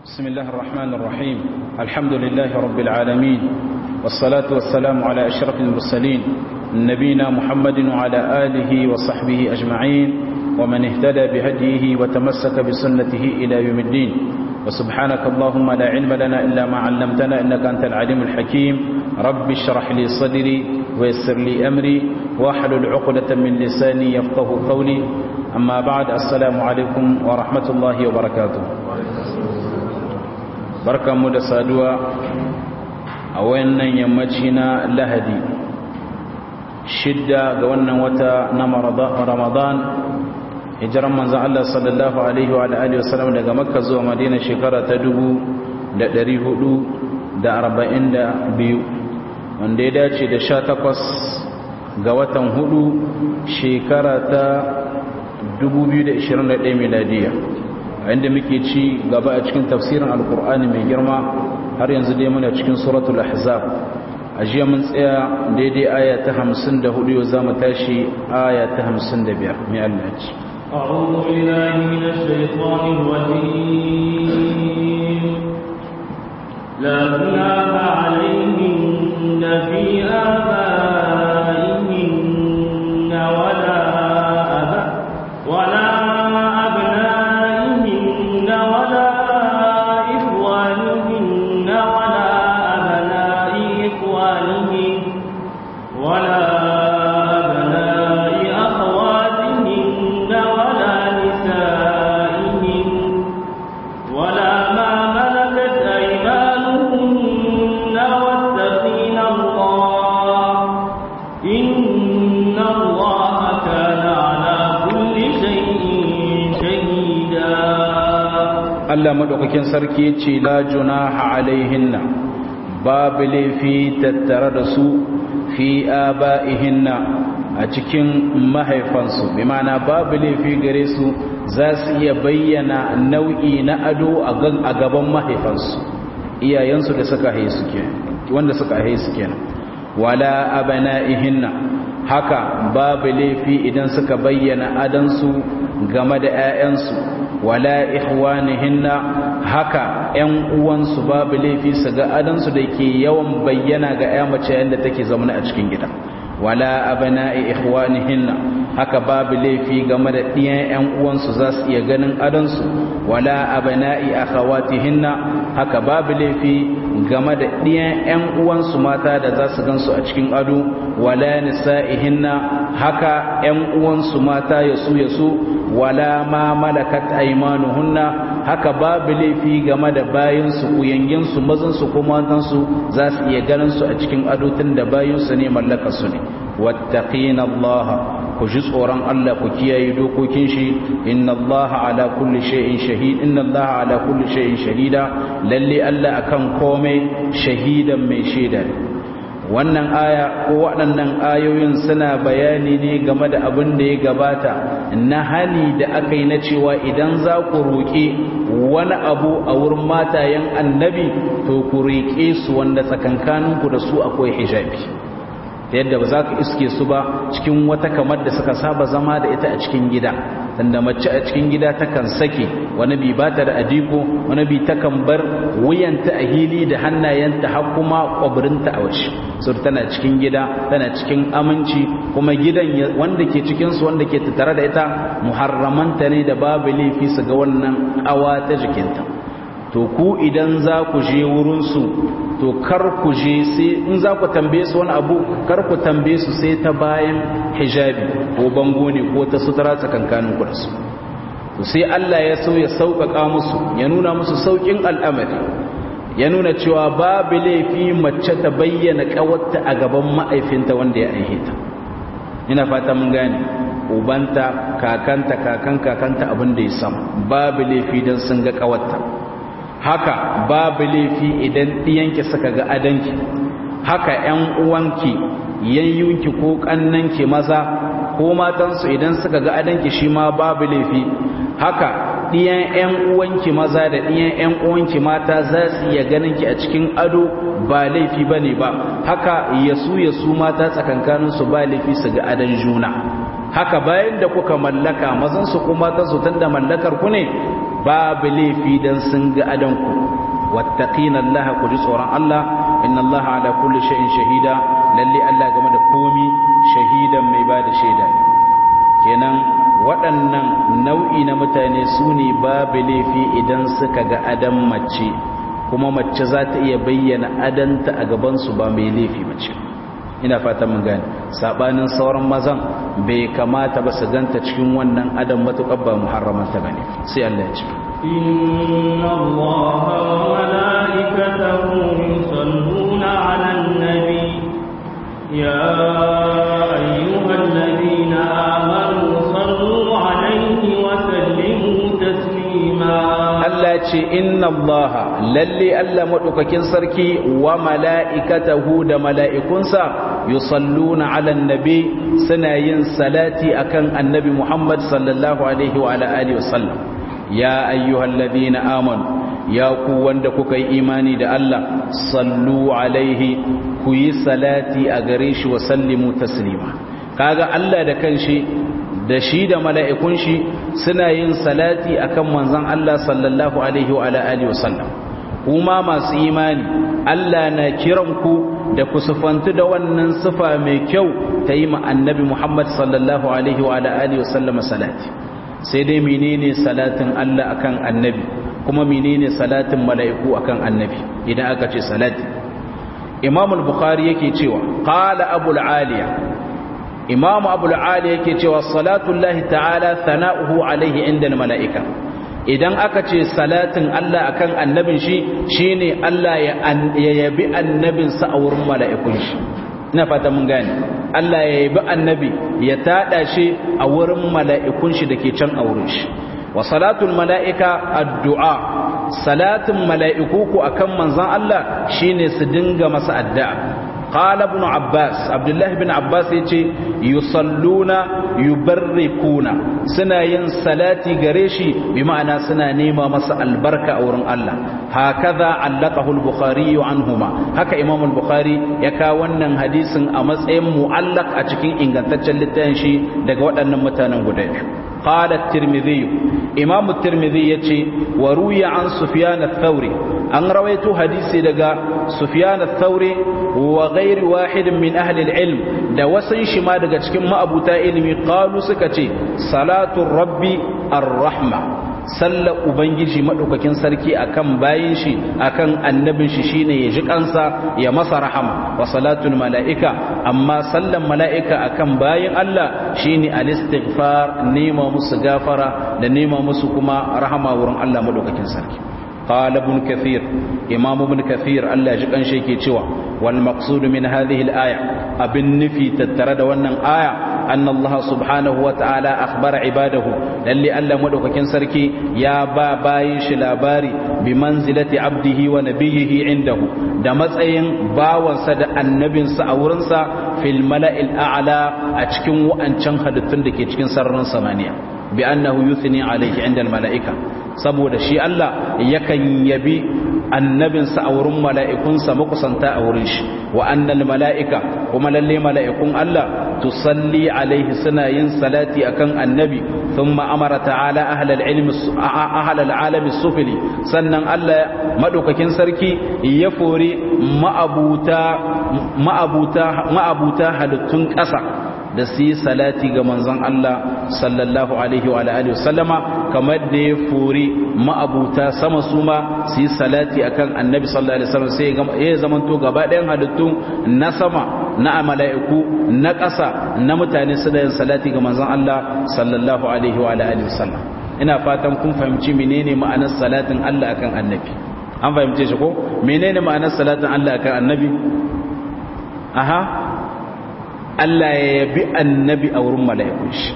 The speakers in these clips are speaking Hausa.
بسم الله الرحمن الرحيم الحمد لله رب العالمين والصلاة والسلام على أشرف المرسلين نبينا محمد وعلى آله وصحبه أجمعين ومن اهتدى بهديه وتمسك بسنته إلى يوم الدين وسبحانك اللهم لا علم لنا إلا ما علمتنا إنك أنت العليم الحكيم رب اشرح لي صدري ويسر لي أمري واحلل عقدة من لساني يفقه قولي أما بعد السلام عليكم ورحمة الله وبركاته barkanmu da saduwa a wannan yammaci na lahadi shidda ga wannan wata na ramadan hijiran manzan Allah sallallahu alaihi wa alihi wasallam daga makka zuwa madina shekara ta dubu da dari hudu da arba'in da biyu wanda ya dace da sha takwas ga watan hudu shekara ta dubu biyu da ishirin da ɗaya miladiyya inda muke ci gaba a cikin tafsirin alkur'ani mai girma har yanzu dai muna cikin suratul ahzab a jiya mun tsaya daidai aya ta 54 yau za mu tashi aya ta 55 mai Allah ci أعوذ بالله من الشيطان الرجيم لا جناح عليهن في آبائهن ولا أبا ولا Allah madaukakin sarki ya ce la junaha alaihinna babu laifi tattare da su fi aba'ihinna a cikin mahaifansu bi ma'ana babu laifi gare su za su iya bayyana nau'i na ado a gaban mahaifansu iyayensu da suka haisu wanda suka haisu kenan wala abana'ihinna haka babu laifi idan suka bayyana adansu game da 'ya'yansu wala ikhwanihinna haka ƴan uwansu babu laifi su ga adansu da ke yawan bayyana ga ƴa mace yanda take zaune a cikin gida wala abna'i ikhwanihinna haka babu laifi game da ɗiyan ƴan uwansu za su iya ganin adansu wala abna'i akhawatihinna haka babu laifi game da ɗiyan ƴan uwansu mata da za su gansu a cikin ado wala nisa'ihinna haka ƴan uwansu mata yasu yasu wala ma malakat aymanuhunna haka babu laifi game da bayinsu kuyanginsu mazansu ko matansu za su iya ganin su a cikin adotun da bayinsu ne mallaka su ne wattaqina allaha ku ji tsoron Allah ku kiyaye dokokin shi inna allaha ala kulli shay'in shahid inna allaha ala kulli shay'in shahida lalle Allah akan komai shahidan mai shaida wannan aya ko waɗannan ayoyin suna bayani ne game da abin da ya gabata na hali da aka yi na cewa idan za ku roƙe wani abu a wurin matayen annabi to ku roƙe su wanda tsakankaninku da su akwai hijabi yadda ba za ka iske su ba cikin wata kamar da suka saba zama da ita a cikin gida tunda mace a cikin gida takan sake wani bi ba ta da adiko wani bi takan bar wuyanta a hili da hannayenta har kuma kwabirinta a waje so tana cikin gida tana cikin aminci kuma gidan wanda ke cikin su wanda ke tattare da ita muharramanta ne da babu laifi su ga wannan kawa ta jikinta to ku idan za ku je wurinsu to kar ku je sai in za ku tambaye su wani abu kar ku tambaye su sai ta bayan hijabi ko bango ne ko ta sutura tsakankanin ku da su to sai Allah ya so ya sauƙaƙa musu ya nuna musu sauƙin al'amari ya nuna cewa babu laifi mace ta bayyana ƙawarta a gaban ma'aifinta wanda ya aihe ta ina fata mun gane ubanta kakanta kakan kakanta abin da ya samu babu laifi don sun ga ƙawarta haka babu laifi idan ɗiyanki suka ga adanki haka ‘yan uwanki yayyunki ko ƙannanki maza ko matansu idan suka ga adanki shi ma babu laifi haka ɗiyan ‘yan uwanki maza da ɗiyan ‘yan uwanki mata za su iya ganinki a cikin ado ba laifi ba ne ba haka yasu yasu mata tsakankaninsu ba laifi su ga adan juna haka bayan da kuka mallaka mazansu ko matansu tun da mallakar ku ne babu laifi dan sun ga adanku wattaqina Allah ku ji tsoron Allah inna Allah ala kulli shay'in shahida lalle Allah game da komi shahidan mai bada shaida kenan waɗannan nau'i na mutane su ne babu laifi idan suka ga adan mace kuma mace za ta iya bayyana adanta a gabansu ba mai laifi mace ina fatan mun gane sabanin sauran mazan bai kamata ba su ganta cikin wannan adam matuƙar ba muharramanta bane sai Allah ya ce إن الله وملائكته يصلون على النبي يا أيها الذين آمنوا صلوا عليه وسلموا تسليما Allah ce inna Allah lalle Allah madaukakin sarki wa mala'ikatahu da mala'ikunsa yusalluna 'alan nabi suna yin salati akan annabi Muhammad sallallahu alaihi wa ala alihi wasallam ya ayyuhalladhina amanu ya ku wanda kuka yi imani da Allah sallu alaihi ku yi salati a gare shi wa sallimu taslima kaga Allah da kanshi da shi da mala'ikun shi suna yin salati akan manzon Allah sallallahu alaihi wa ala alihi wasallam kuma masu imani Allah na kiran ku da ku sufantu da wannan sifa mai kyau ta yi ma annabi Muhammad sallallahu alaihi wa ala alihi wasallam salati sai dai menene salatin Allah akan annabi kuma menene salatin mala'iku akan annabi idan aka ce salati Imam al-Bukhari yake cewa qala Abu al-Aliya Imam Abu al-Aliya yake cewa salatullahi ta'ala thana'uhu alaihi inda al-mala'ika idan aka ce salatin Allah akan annabin shi shine Allah ya yabi annabinsa a wurin mala'ikun shi ina fata mun gane Allah ya yabi annabi ya tada shi a wurin mala'ikun shi dake can a wurin shi wa salatul mala'ika addu'a salatin mala'iku ku akan manzon Allah shine su dinga masa addu'a قال ابن عباس عبد الله بن عباس yace yusalluna yubarrikuna suna yin salati gare shi bi ma'ana suna nema masa albarka a wurin Allah hakaza allaqahu al-bukhari anhuma haka imam al-bukhari ya ka wannan hadisin a matsayin mu'allaq a cikin ingantaccen littafin shi daga waɗannan mutanen guda biyu قال الترمذي امام الترمذي يتي وروي عن سفيان الثوري ان رويت حديثي دغا سفيان الثوري وغير واحد من اهل العلم da wasan shi ma daga cikin ma'abuta ilimi qalu suka ce salatu rabbi ar-rahma sallar ubangiji madaukakin sarki akan bayin shi akan annabin shi shine ya ji kansa ya masa rahama wa salatul malaika amma sallan malaika akan bayin Allah shine al-istighfar nema musu gafara da nema musu kuma rahama wurin Allah madaukakin sarki قال ابن كثير امام ابن كثير الله ji kan shi yake cewa wal maqsud min hadhihi al aya abin nufi tattare da wannan aya anna Allah subhanahu wa ta'ala akhbara ibadahu lalle Allah madaukakin sarki ya ba bayin shi labari bi manzilati abdihi wa nabiyhi indahu da matsayin bawansa da annabinsa a wurinsa fil mala'il a'la a cikin wa'ancan halittun da ke cikin sararin samaniya bi annahu yuthni alayhi inda al mala'ika saboda shi Allah yakan yabi annabinsa a wurin mala'ikunsa makusanta a wurin shi wa annal mala'ika kuma lalle mala'ikun Allah tusalli alaihi suna yin salati akan annabi thumma amara ta'ala ahlal ilmi ahlal alami sufili sannan Allah madaukakin sarki ya fori ma'abuta ma'abuta ma'abuta halittun ƙasa da su yi salati ga manzon Allah sallallahu alaihi wa alihi wasallama kamar da ya furi ma'abuta sama su ma su yi salati akan annabi sallallahu alaihi wasallam sai ya zamanto gaba ɗayan halittu na sama na mala'iku na ƙasa na mutane su da yin salati ga manzon Allah sallallahu alaihi wa alihi wasallam ina fatan kun fahimci menene ma'anar salatin Allah akan annabi an fahimce shi ko menene ma'anar salatin Allah akan annabi aha Allah ya yabi annabi a wurin mala'ikun shi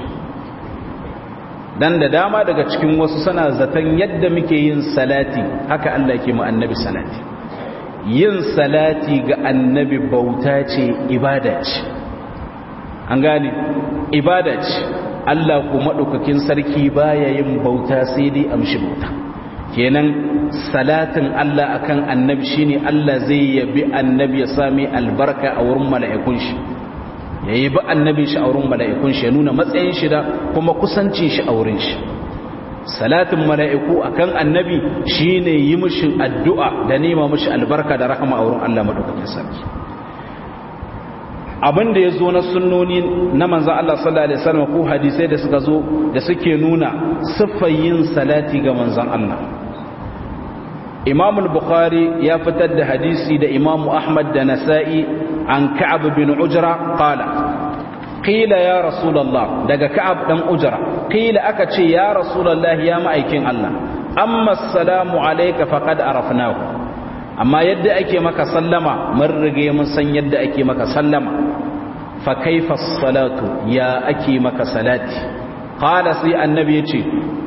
dan da dama daga cikin wasu sana zaton yadda muke yin salati haka Allah ke mu annabi salati yin salati ga annabi bauta ce ibada ce an gane ibada ce Allah ku maɗaukakin sarki baya yin bauta sai dai amshi bauta kenan salatin Allah akan annabi shine Allah zai yabi annabi ya sami albarka a wurin mala'ikun shi ya yi ba annabin shi a wurin mala'ikun shi ya nuna matsayin shi da kuma kusancin shi a wurin shi salatin mala'iku akan annabi shine yi mishi addu'a da nema mishi albarka da rahama a wurin Allah madaukakin sarki abin da ya zo na sunnoni na manzan Allah sallallahu Alaihi wasallam ko hadisai da suka zo da suke nuna yin salati ga manzan Allah imam bukhari ya fitar da hadisi da imamu ahmad da nasa'i an ka'ab bin ujra qala qila ya rasulullah daga ka'ab dan ujra qila aka ce ya rasulullah ya ma'aikin Allah amma assalamu alayka faqad arafnahu amma yadda ake maka sallama mun rige mun san yadda ake maka sallama fa kaifa salatu ya ake maka salati qala sai annabi yace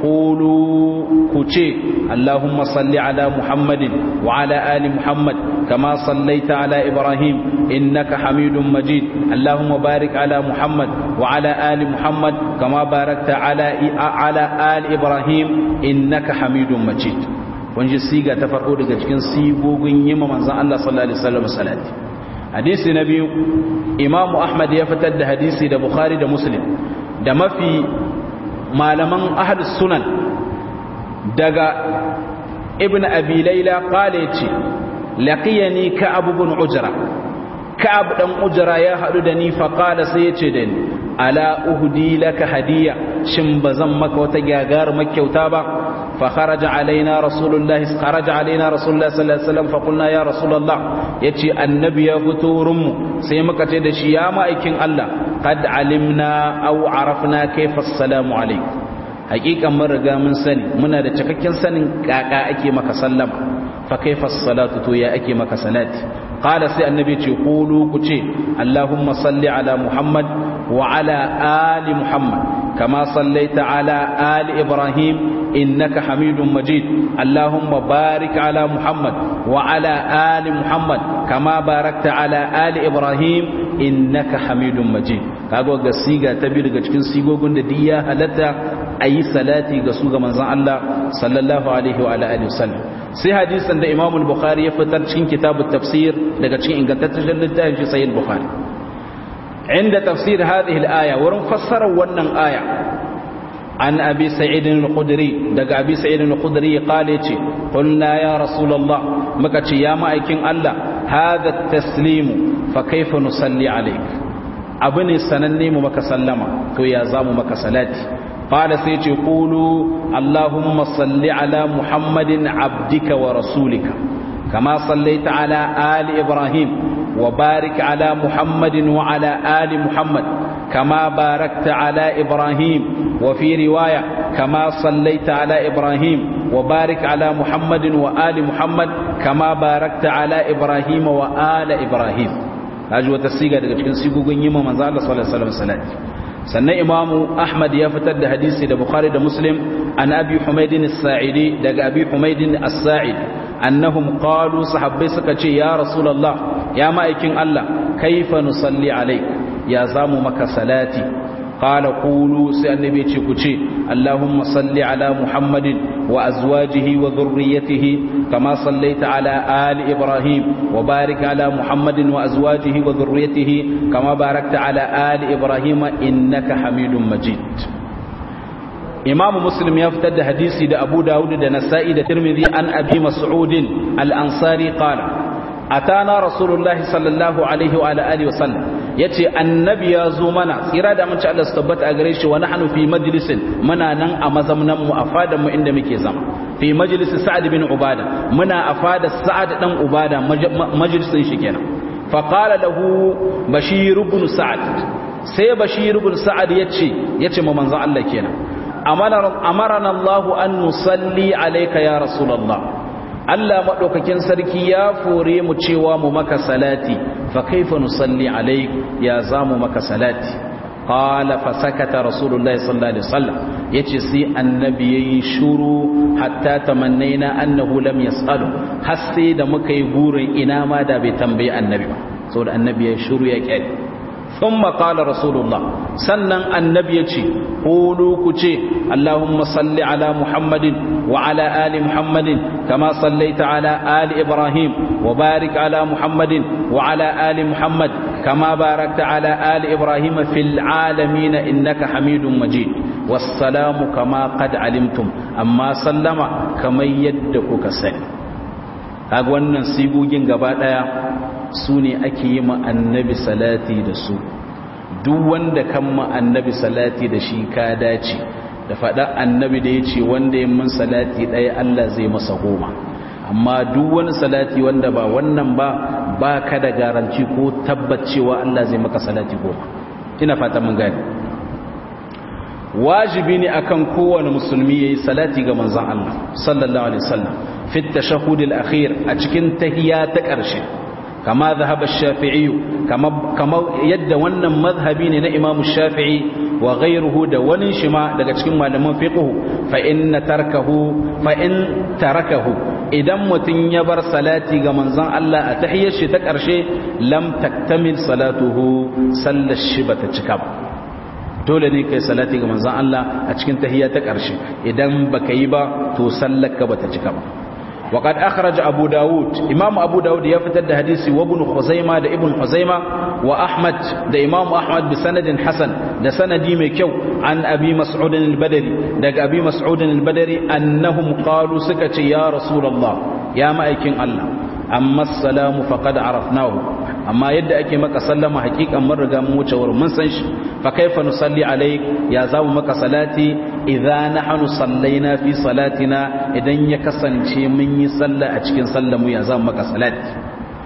qulu ku ce allahumma salli ala muhammadin wa ala ali muhammad kama sallaita ala ibrahim innaka hamidum majid allahumma barik ala muhammad wa ala ali muhammad kama barakta ala ala ali ibrahim innaka hamidum majid kun ji siga ta farko daga cikin sigogin yi ma manzan Allah sallallahu alaihi wasallam salati hadisi na biyu Imam Ahmad ya fitar da hadisi da Bukhari da Muslim da mafi malaman ahlus sunan daga Ibn Abi Layla qala yace laqiyani Ka'ab ibn Ujra Ka'ab dan Ujra ya hadu da ni fa qala sai yace da ni ala uhdi laka hadiya shin bazan maka wata gagar makyauta ba فخرج علينا رسول الله خرج علينا رسول الله صلى الله عليه وسلم فقلنا يا رسول الله yace annabi ya fito wurinmu sai muka ce da shi ya ma'aikin Allah qad alimna aw arafna kayfa assalamu alayk hakikan mun riga mun sani muna da cikakken sanin kaka ake maka sallama fa kayfa salatu to ya ake maka salati qala sai annabi ce qulu ku ce allahumma salli ala muhammad wa ala ali muhammad kama sallaita ala ali ibrahim إنك حميد مجيد اللهم بارك على محمد وعلى آل محمد كما باركت على آل إبراهيم إنك حميد مجيد kago ga siga ta biyu daga cikin sigogin da diya halatta a yi salati ga su ga manzan Allah sallallahu alaihi wa alihi wasallam sai hadisin da Imam Bukhari ya fitar cikin kitabut tafsir daga cikin ingantaccen littafin shi Sahih Bukhari inda tafsir hadhihi al-aya wurin fassara wannan aya عن أبي سعيد الخدري دق أبي سعيد الخدري قال يتي قلنا يا رسول الله مكتي يا مائكين الله هذا التسليم فكيف نصلي عليك أبني سنني مك سلما تو يا زام مك صلاتي قال سيتي قولوا اللهم صل على محمد عبدك ورسولك كما صليت على آل إبراهيم وبارك على محمد وعلى آل محمد كما باركت على إبراهيم وفي رواية كما صليت على إبراهيم وبارك على محمد وآل محمد كما باركت على إبراهيم وآل إبراهيم هذا هو تسيغا daga cikin sigogin yima manzo Allah sallallahu alaihi wasallam salati sannan imamu Ahmad ya fitar da hadisi da Bukhari da Muslim an Abi Humayd as-Sa'idi daga Abi Humayd as-Sa'id annahum qalu sahabbai suka ce ya rasulullah ya ma'aikin Allah kaifa nusalli alayk ya zamu maka salati qala qulu sai annabi ce ku ce allahumma salli ala muhammadin wa azwajihi wa dhurriyyatihi kama sallaita ala ali ibrahim wa barik ala muhammadin wa azwajihi wa dhurriyyatihi kama barakta ala ali ibrahim innaka hamidum majid imamu muslim ya fitar da hadisi da abu dawud da nasa'i da tirmidhi an abi mas'udin al-ansari qala atana rasulullahi sallallahu alaihi wa alihi wasallam yace annabi ya zo mana tsira da mun ci Allah su tabbata a gare shi wa nahnu fi majlisin muna nan a mazamnan mu a fadan mu inda muke zama fi majlis sa'ad bin ubada muna a fada sa'ad dan ubada majlisin shi kenan fa qala lahu bashir ibn sa'ad sai bashir ibn sa'ad yace yace ma manzon Allah kenan amarana Allah an nusalli alayka ya rasulullah Allah maɗaukakin sarki ya fore mu cewa mu maka salati fa kaifa nusalli alaik ya za mu maka salati qala fa sakata rasulullahi sallallahu alaihi wasallam yace sai annabi yayi shuru hatta tamannaina annahu lam yasalu har sai da muka yi burin ina ma da bai tambayi annabi ba saboda annabi ya shuru ya kyale ثم قال رسول الله سنن النبي يجي قولوا كجي اللهم صل على محمد وعلى آل محمد كما صليت على آل إبراهيم وبارك على محمد وعلى آل محمد كما باركت على آل إبراهيم في العالمين إنك حميد مجيد wassalamu kama qad alimtum amma sallama kamar yadda kuka sani kaga wannan sigogin gaba daya su ne ake yi ma annabi salati da su duk wanda kan ma annabi salati da shi ka dace da faɗa annabi da ya ce wanda ya mun salati ɗaya Allah zai masa goma amma duk wani salati wanda ba wannan ba ba ka da garanci ko tabbacewa Allah zai maka salati goma ina fata mun gani wajibi ne akan kowane musulmi yayi salati ga manzon Allah sallallahu alaihi wasallam fi at-tashahhud al-akhir a cikin tahiyya ta ƙarshe kama zahaba ash-shafi'i kama kama yadda wannan mazhabi ne na Imam Shafi'i wa ghayruhu da wani shi ma daga cikin malaman fiqh fa inna tarkahu fa in tarakahu idan mutun ya bar salati ga manzon Allah a tahiyyar shi ta ƙarshe lam taktamil salatuhu sallar shi bata cika ba dole ne kai salati ga manzon Allah a cikin tahiyya ta ƙarshe idan baka yi ba to sallarka bata cika ba وقد أخرج أبو داود إمام أبو داود يفتد حديثي وابن خزيمة دا ابن خزيمة وأحمد دا إمام أحمد بسند حسن دا سندي مكيو عن أبي مسعود البدري دا أبي مسعود البدري أنهم قالوا سكت يا رسول الله يا مأيكين الله أما السلام فقد عرفناه amma yadda ake maka sallama hakikan mun riga mu wuce wurin mun san shi fa kaifa nusalli alayk ya zamu maka salati idza nahnu sallaina fi salatina idan ya kasance mun yi sallah a cikin sallar mu ya zamu maka salati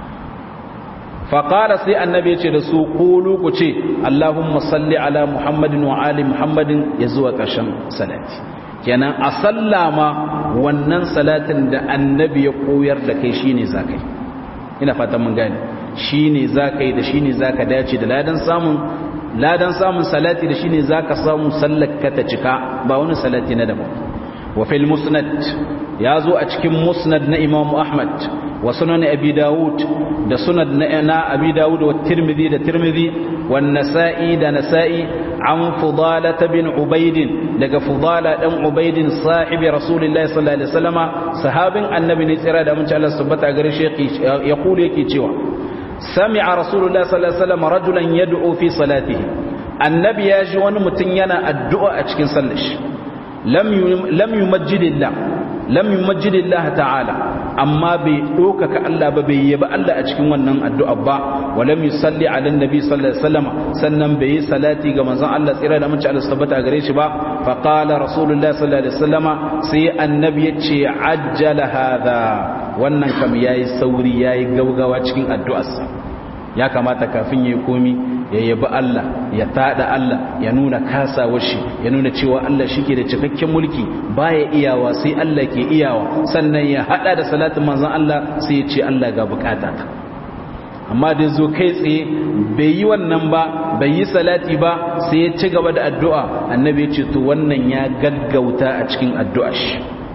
fa qala sai annabi yace da su qulu ku ce allahumma salli ala muhammadin wa ali muhammadin ya zuwa karshen salati kenan a sallama wannan salatin da annabi ya koyar da kai shine zakai ina fatan mun gane shi ne za ka yi da shi ne za ka dace da ladan samun ladan samun salati da shi ne za ka samu sallaka ta cika ba wani salati na daban wa fil musnad ya zo a cikin musnad na imamu ahmad wa sunan abi dawud da sunan na abi dawud wa tirmidhi da tirmidhi wa nasa'i da nasa'i an fudala bin ubaid daga fudala dan ubaid sahibi rasulullahi sallallahu alaihi wasallama sahabin annabi ne tsira da mun ci Allah subhanahu gare shi ya kula yake cewa سمع رسول الله صلى الله عليه وسلم رجلا يدعو في صلاته النبي يجي wani mutun yana addu'a a cikin sallar shi lam lam yumajjidillah lam yumajjidillah ta'ala amma bai dokaka Allah ba bai yaba Allah a cikin wannan addu'a ba wa lam yusalli ala annabi sallallahu alaihi wasallam sannan bai yi salati ga manzon Allah tsira da mun ci Allah tabbata gare shi ba fa qala rasulullah sallallahu alaihi wasallam sai annabi yace ajjala hadha wannan kam yayi sauri yayi gaugawa cikin addu'arsa ya kamata kafin yayi komi ya yabi Allah ya tada Allah ya nuna kasawar shi ya nuna cewa Allah shike da cikakken mulki baya iyawa sai Allah ke iyawa sannan ya hada da salatin manzon Allah sai ya ce Allah ga bukatata amma da zo kai tsaye bai yi wannan ba bai yi salati ba sai ya ci gaba da addu'a annabi ya ce to wannan ya gaggauta a cikin addu'ar shi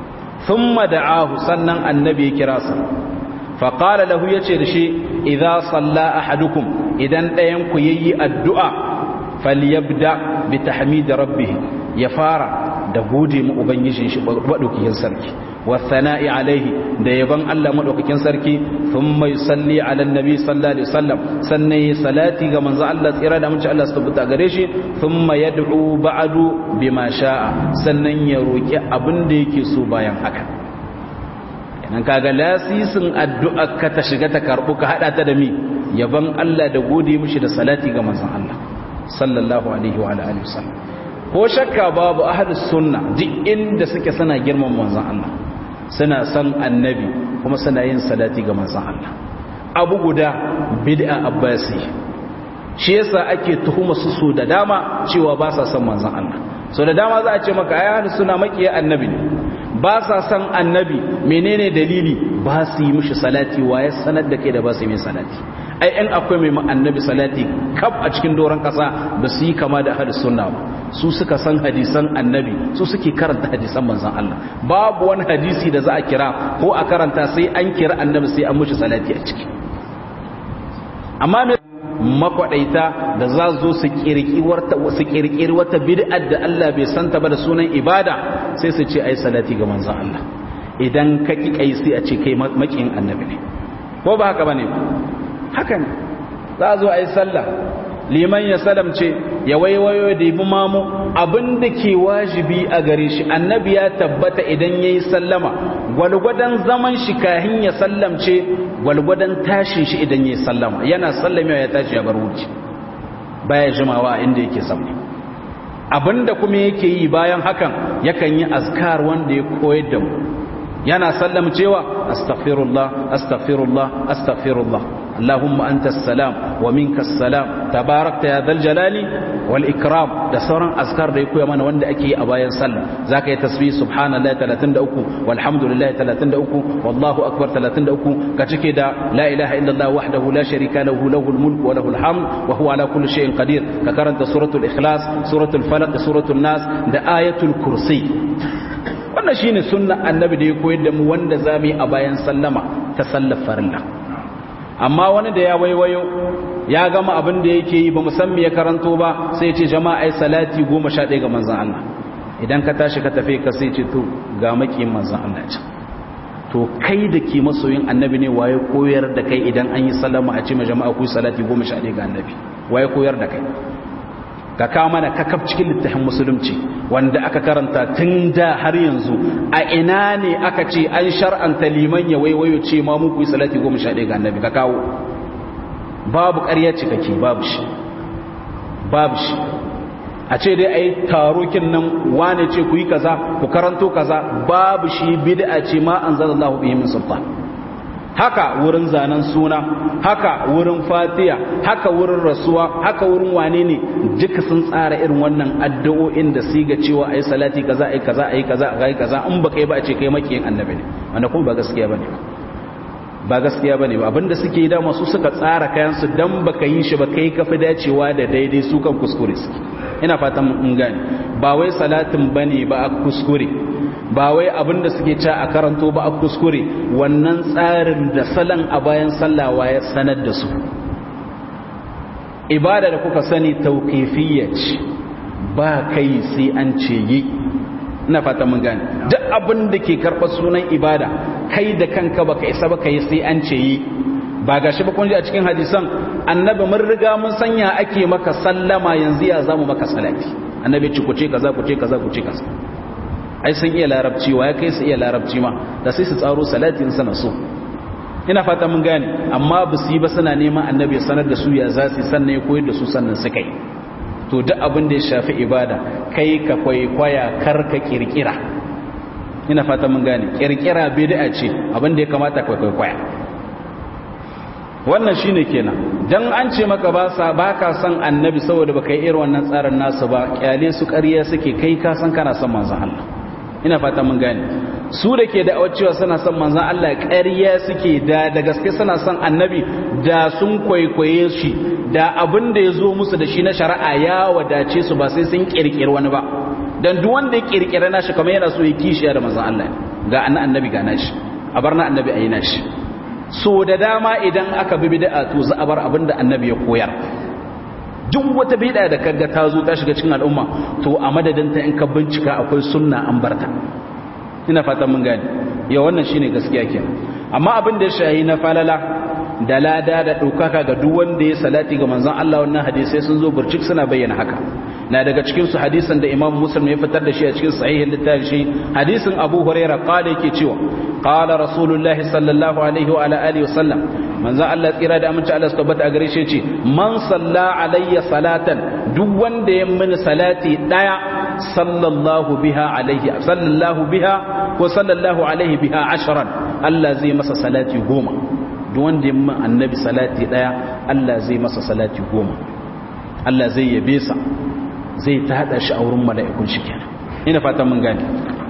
ثم دعاه sannan annabi ya kira sa fa qala lahu yace da shi idza salla ahadukum idan dayan ku yayi addu'a falyabda bi tahmid rabbih ya fara da gode mu ubangijin shi madaukakin sarki wa thana'i alaihi da yaban Allah madaukakin sarki thumma yusalli ala annabi sallallahu alaihi wasallam sannan yi salati ga manzo Allah tsira da mutunci Allah subhanahu gare shi thumma yad'u ba'du bima sha'a sannan ya roki abin da yake so bayan haka kenan kaga lasisin addu'a ka ta shiga ta karbu ka hada ta da mi yaban Allah da gode mishi da salati ga manzon Allah sallallahu alaihi wa alihi wasallam ko shakka babu ahlus sunna duk inda suke suna girman manzon Allah suna san annabi kuma suna yin salati ga manzon Allah abu guda bid'a abbasi shi yasa ake tuhuma su so da dama cewa ba sa san manzon Allah so da dama za a ce maka ai ahlus sunna makiya annabi ne ba sa san annabi menene dalili ba su yi mishi salati waye sanar da kai da ba su yi salati ai in akwai mai annabi salati kaf a cikin doron kasa ba su yi kama da ahlus sunna ba su suka san hadisan annabi su suke karanta hadisan manzon Allah babu wani hadisi da za a kira ko a karanta sai an kira annabi sai an mishi salati a ciki amma me makwadaita da za zo su kirkiri wata bid'ar da Allah bai santa ba da sunan ibada sai su ce ai salati ga manzon Allah idan ka ki kai sai a ce kai makin annabi ne ko ba haka bane haka ne za zo ai sallah liman ya salamce ya waiwayo da bi mamu abin da ke wajibi a gare shi annabi ya tabbata idan yayi sallama gwalgwadan zaman shi kahin ya sallamce gwalgwadan tashin shi idan yayi sallama yana sallamewa ya tashi ya bar wuce baya jimawa inda yake samu abinda kuma yake yi bayan hakan yakan yi azkar wanda ya koyar da mu yana sallam cewa astaghfirullah astaghfirullah astaghfirullah allahumma antas salam wa minkas salam tabarakta ya dhal jalali wal ikram da sauran azkar da ya koya mana wanda ake yi a bayan sallah zaka yi tasbih subhanallahi 33 walhamdulillahi 33 wallahu akbar 33 ka cike da la ilaha illallah wahdahu la sharika lahu lahul mulku wa lahul hamd wa huwa ala kulli shay'in qadir ka karanta suratul ikhlas suratul falaq suratul nas da ayatul kursi wannan shine sunna annabi da ya koyar da mu wanda zamu yi a bayan sallama ta sallar farilla amma wani da ya waiwayo ya gama abin da yake yi ba musamman ya karanto ba sai ce jama'a ai salati 11 ga manzon Allah idan ka tashi ka tafi ka sai ce to ga makiyin manzon Allah ce to kai da ke masoyin annabi ne waye koyar da kai idan an yi sallama a ce ma jama'a ku salati 11 ga annabi waye koyar da kai ka kawo mana kakaf cikin littafin musulunci wanda aka karanta tun da har yanzu a ina ne aka ce an shar'anta liman ya waiwayo ce ma muku yi salati goma sha ɗaya ga annabi ka kawo babu ƙarya cikake babu shi babu shi a ce dai a yi tarokin nan wane ce ku yi kaza ku karanto kaza babu shi bid'a ce ma an zala Allah bihi min sultan haka wurin zanen suna haka wurin fatiya haka wurin rasuwa haka wurin wane ne duka sun tsara irin wannan addu'o'in da su ga cewa ayi salati kaza ayi kaza ayi kaza ayi kaza in baka yi ba a ce kai makiyin annabi ne wanda kuma ba gaskiya bane ba ba gaskiya bane ba abinda suke yi dama su suka tsara kayan su dan baka yi shi ba kai kafi dacewa da daidai su kan kuskure suke ina fatan mun gane ba wai salatin bane ba a kuskure ba wai abinda suke ca a karanto ba a kuskure wannan tsarin da salon a bayan sallawa ya sanar da su ibada da kuka sani tauqifiyya ce ba kai sai an ce yi ina fata mun gane duk abin da ke karɓar sunan ibada kai da kanka baka isa baka yi sai an ce yi ba gashi ba kun ji a cikin hadisan annabi mun riga mun sanya ake maka sallama yanzu ya zamu maka salati annabi ci ku ce kaza ku ce kaza ku ce kaza ai sun iya larabci wa ya kai su iya larabci ma da sai su tsaro salatin sana so ina fata mun gane amma ba su yi ba suna neman annabi ya sanar da su ya za su sannan ya koyar da su sannan su kai to duk abin da ya shafi ibada kai ka kwaikwaya kar ka kirkira ina fata mun gane kirkira bid'a ce abin da ya kamata ka kwaikwaya wannan shine kenan dan an ce maka ba sa baka san annabi saboda baka yi irin wannan tsarin nasu ba kyale su ƙarya suke kai ka san kana son manzon Allah ina fata mun gane su da ke da'awar cewa suna son manzon Allah ƙarya suke da da gaske suna son annabi da sun kwaikwaye shi da abin da ya zo musu da shi na shari'a ya wadace su ba sai sun kirkiri wani ba dan duk wanda ya kirkira nashi kamar yana so ya kishiya da manzon Allah ga annabi ga nashi a bar na annabi ayi nashi so da dama idan aka bi bid'a to za a bar abin da annabi ya koyar duk wata bid'a da kaga ta zo ta shiga cikin al'umma to a madadin ta in ka bincika akwai sunna an barta ina fatan mun gane ya wannan shine gaskiya kenan amma abin da ya shahi na falala da lada da ɗaukaka ga duk wanda ya salati ga manzon Allah wannan hadisai sun zo burcik suna bayyana haka na daga cikin su hadisin da Imam Muslim ya fitar da shi a cikin sahihin littafin shi hadisin Abu Hurairah qala yake cewa qala Rasulullahi sallallahu alaihi wa ala alihi wasallam manzon Allah tsira da aminci Allah su tabbata a gare shi ce man salla alayya salatan duk wanda ya mini salati daya sallallahu biha alaihi sallallahu biha ko sallallahu alaihi biha ashran Allah zai masa salati goma duk wanda ya min annabi salati daya Allah zai masa salati goma Allah zai yabe sa zai ta hada shi a wurin mala'ikun shi kenan ina fatan mun gane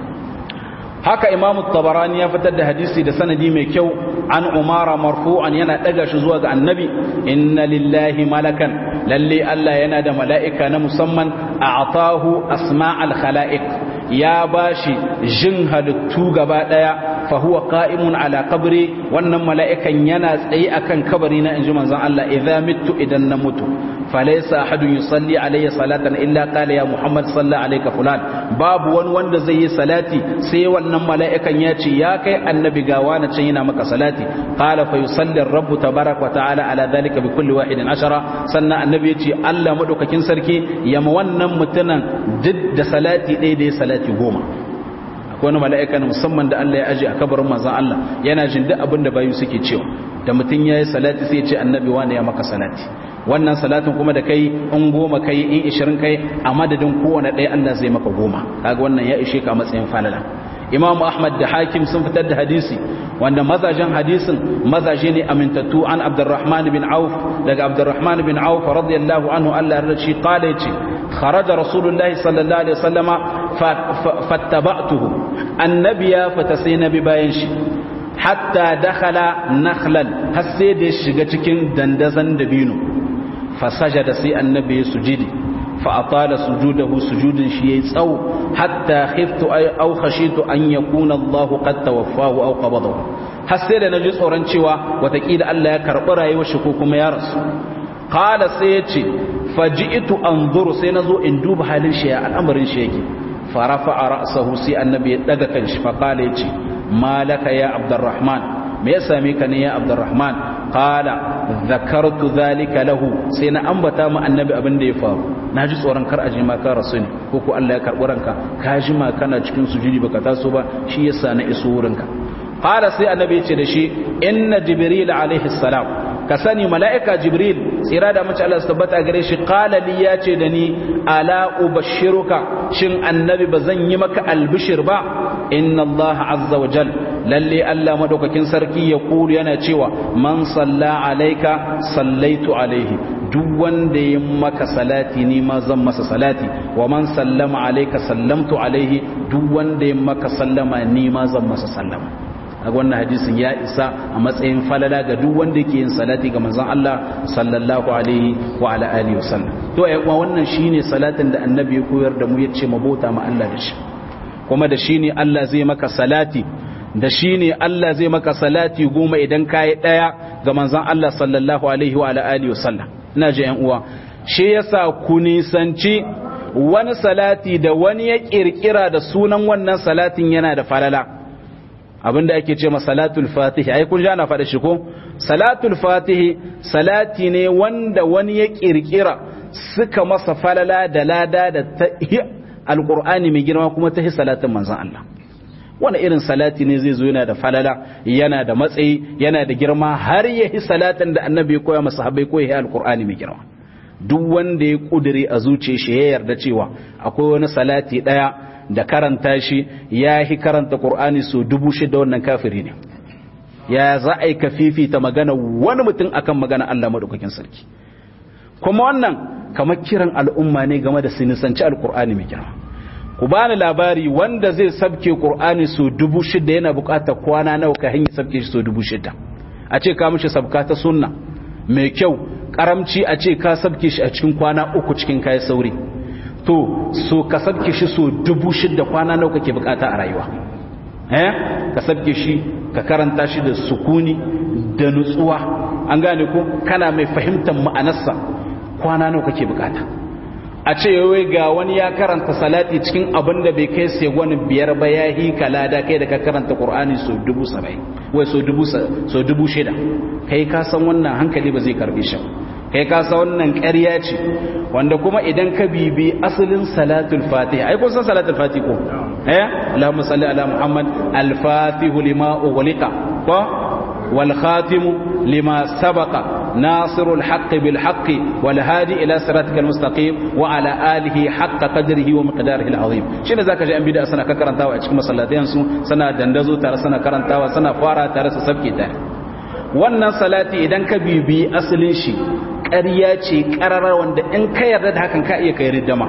haka imamu tabarani ya fitar da hadisi da sanadi mai kyau an umara marfu'an yana daga shi zuwa ga annabi inna lillahi malakan lalle Allah yana da mala'ika na musamman a'tahu asma'al khala'iq ya bashi jin halittu gaba daya fa huwa qa'imun ala qabri wannan mala'ikan yana tsaye akan kabari na inji manzon Allah idza mittu idan na mutu falaysa ahadun yusalli alayya salatan illa qala ya muhammad salla alayka fulan babu wani wanda zai yi salati sai wannan mala'ikan ya ce ya kai annabi ga wani can yana maka salati qala fa yusalli ar-rabb tabaaraka wa ta'ala ala dhalika bi kulli wahidin ashara sannan annabi ya ce Allah madaukakin sarki yama wannan mutunan duk da salati ɗaya da ya salati goma akwai wani mala'ika na musamman da Allah ya aje a kabarin manzon Allah yana jin duk abin da bayu suke cewa da mutum ya yi salati sai ya ce annabi wani ya maka salati wannan salatin kuma da kai in goma kai in ishirin kai a madadin kowane ɗaya Allah zai maka goma kaga wannan ya ishe ka matsayin falala imamu ahmad da hakim sun fitar da hadisi wanda mazajen hadisin mazaje ne amintattu an abdurrahman bin auf daga abdurrahman bin auf radiyallahu anhu Allah ya shi qala yace kharaja rasulullahi sallallahu alaihi wasallama fattaba'tuhu annabi ya fata sai nabi bayan shi hatta dakhala nakhlan har sai da shiga cikin dandazan dabino fasajada sai annabi ya sujudi fa atala sujudahu sujudin shi yayi tsawo hatta khiftu aw khashitu an yakuna Allah qad tawaffahu aw qabadahu har sai da naji tsoron cewa watakila Allah ya karbi rayuwar shi ko kuma ya rasu qala sai yace faji'tu anzuru sai nazo in duba halin shi ya al'amarin shi yake farafa ra'sahu sai annabi ya daga kanshi fa qala yace malaka ya abdurrahman me ya same ka ne ya abdurrahman qala zakartu zalika lahu sai na ambata mu annabi abin da ya faru naji tsoron kar aje ma ka rasu ne ko ko Allah ya karbi ranka ka ji ma kana cikin sujudi baka taso ba shi yasa na iso wurinka qala sai annabi ya ce da shi inna jibril alaihi salam ka sani mala'ika jibril tsira da mace Allah su tabbata gare shi qala li ya ce da ni ala ubashiruka shin annabi ba zan yi maka albishir ba inna Allah azza wa jal lalle Allah madaukakin sarki ya kulu yana cewa man salla alaika sallaitu alaihi duk wanda ya maka salati ni ma zan masa salati wa man sallama alaika sallamtu alaihi duk wanda ya maka sallama ni ma zan masa sallama a wannan hadisin ya isa a matsayin falala ga duk wanda yake yin salati ga manzon Allah sallallahu alaihi wa ala alihi wasallam to ai kuma wannan shine salatin da annabi ya koyar da mu yace mabota ma Allah da shi kuma da shine Allah zai maka salati da shine Allah zai maka salati goma idan kai daya ga manzon Allah sallallahu alaihi wa ala alihi wasallam ina ji yan uwa shi yasa ku nisanci wani salati da wani ya kirkira da sunan wannan salatin yana da falala abinda ake ce ma salatul fatihi ai kun na faɗa shi ko salatul fatihi salati ne wanda wani ya kirkira suka masa falala da lada da ta alqur'ani mai girma kuma ta salatin manzon Allah wani irin salati ne zai zo yana da falala yana da matsayi yana da girma har ya yi salatin da annabi ya koya masa habai ko ya yi alqur'ani mai girma duk wanda ya kudure a zuciyar shi ya yarda cewa akwai wani salati daya da karanta shi ya yi karanta ƙur'ani so dubu shida wannan kafiri ne ya za a yi ka fifita magana wani mutum akan magana Allah maɗaukakin sarki kuma wannan kamar kiran al'umma ne game da sinisanci alƙur'ani mai girma ku bani labari wanda zai sabke ƙur'ani so dubu shida yana buƙatar kwana nawa ka hanyar sabke shi so dubu shida a ce ka mishi sabka ta sunna mai kyau karamci a ce ka sabke shi a cikin kwana uku cikin kayan sauri to so ka sabke shi so dubu shidda kwana nawa kake bukata a rayuwa eh ka sabke shi ka karanta shi da sukuni da nutsuwa an gane ko kana mai fahimtar ma'anarsa kwana nawa kake bukata a ce wai ga wani ya karanta salati cikin abin da bai kai sai wani biyar ba ya yi kalada kai da ka karanta qur'ani so dubu saba'in wai so dubu so dubu shida kai ka san wannan hankali ba zai karbe shi kai ka san wannan ƙarya ce wanda kuma idan ka bibi asalin salatul fatih ai kun san salatul fatih ko eh Allahumma salli ala Muhammad al-fatihu lima ughliqa ko wal khatimu lima sabaqa nasirul haqq bil haqq wal hadi ila siratikal mustaqim wa ala alihi haqq qadrihi wa miqdarihi al-azim shine zaka ji an bid'a sana ka karantawa a cikin masallatayan su sana dandazo tare sana karantawa sana fara tare su sabke tare wannan salati idan ka bibi asalin shi ƙarya ce ƙararar wanda in ka yarda da hakan ka iya kai riddama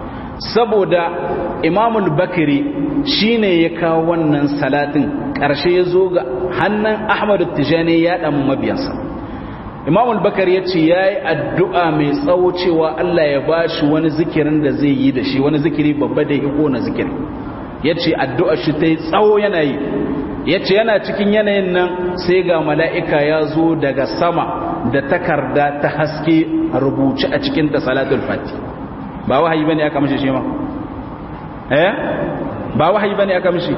saboda imamul bakiri shine ya kawo wannan salatin ƙarshe ya zo ga hannun ahmadu tijani ya ɗan mabiyansa imamul bakari ya ce ya yi addu'a mai tsawo cewa allah ya ba shi wani zikirin da zai yi da shi wani zikiri babba da ya na zikiri ya ce addu'a shi ta yi tsawo yana yi yace yana cikin yanayin nan sai ga mala'ika ya zo daga sama da takarda ta haske rubuce a cikin ta salatul fati ba wahayi bane aka mishi shi ma eh ba wahayi bane aka mishi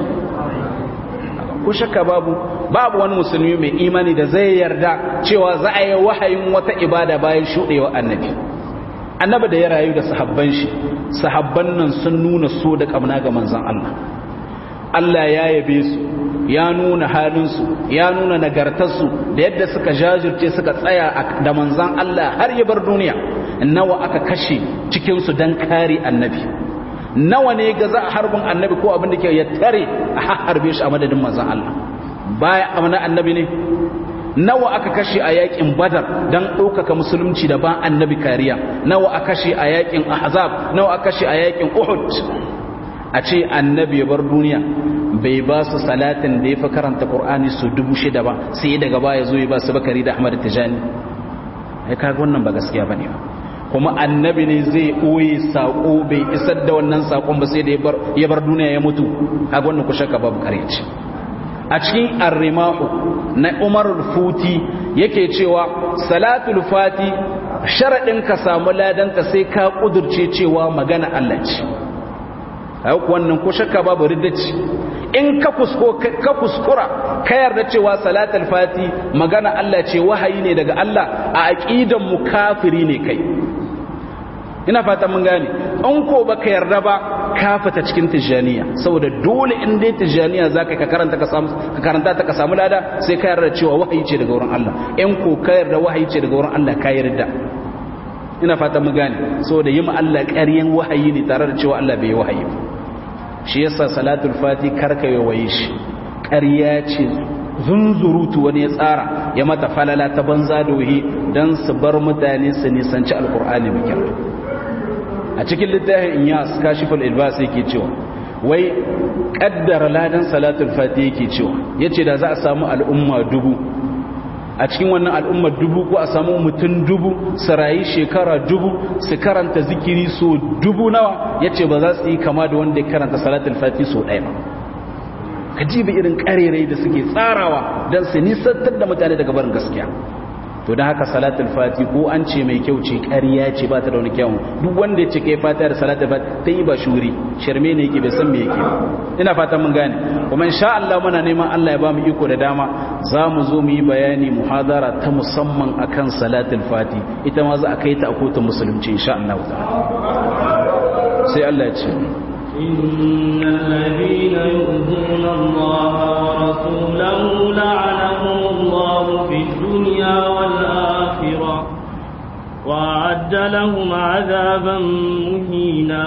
ko shakka babu babu wani musulmi mai imani da zai yarda cewa za a yi wahayin wata ibada bayan shudewa annabi annabi da ya rayu da sahabban shi sahabban nan sun nuna so da kamna ga manzon Allah Allah ya yabe su ya nuna halinsu ya nuna nagartarsu da yadda suka jajirce suka tsaya da manzon Allah har ya bar duniya nawa aka kashe cikinsu don kare annabi nawa ne ga za a harbin annabi ko abin da ke ya tare a harbe shi a madadin manzon Allah baya amana annabi ne nawa aka kashe a yakin badar don ɗaukaka musulunci da ba annabi kariya nawa aka kashe a yakin ahzab nawa aka kashe a yakin uhud a ce annabi ya bar duniya bai ba su salatin da ya fi karanta qur'ani su dubu shida ba sai daga baya zo ya ba su bakari da ahmad tijani ya kaga wannan ba gaskiya bane ba kuma annabi ne zai ɓoye saƙo bai isar da wannan saƙon ba sai da ya bar duniya ya mutu kaga wannan ku shakka babu kareci a cikin arrimahu na umar futi yake cewa salatul fati sharaɗin ka samu ladanta sai ka ƙudurce cewa magana Allah ce haka wannan ko shakka babu riddaci in ka kuskura ka yarda cewa salatul fati magana Allah ce wahayi ne daga Allah a aqidan mu kafiri ne kai ina fata mun gane an ko baka yarda ba ka fita cikin tijaniya saboda dole in dai tijaniya zaka ka karanta ka samu ka karanta ta ka samu lada sai ka yarda cewa wahayi ce daga wurin Allah in ko ka yarda wahayi ce daga wurin Allah ka yarda ina fata mun gane saboda yi ma Allah ƙaryan wahayi ne tare da cewa Allah bai yi wahayi ba shi yasa salatul fati karka yawaye shi ƙarya ce zunzurutu wani ya tsara ya mata falala ta banza dohi don su bar mutane su nisanci alkur'ani mai kyau a cikin littafin inyas kashiful ilbas yake cewa wai kaddara ladan salatul fati yake cewa yace da za a samu al'umma dubu a cikin wannan al'umma dubu ko a samu mutum dubu su rayu shekara dubu su karanta zikiri so dubu nawa yace ba za su yi kama da wanda ya karanta salatul fati so ɗaya ba ka jibi irin karerai da suke tsarawa don su nisantar da mutane daga barin gaskiya to don haka salatul fati ko an ce mai kyau ce ƙarya ce ba ta da wani kyau duk wanda ya ce kai fata da salatul fati ta yi ba shuri shirme ne yake bai san me yake ina fatan mun gane kuma insha Allah muna neman Allah ya ba mu iko da dama za mu zo mu yi bayani muhadara ta musamman akan salatul fati ita ma za a kai ta a kotun musulunci insha Allah ta'ala sai Allah ya ce إن الذين يؤذون الله ورسوله لعنهم الله في الدنيا والآخرة وأعد لهم عذابا مهينا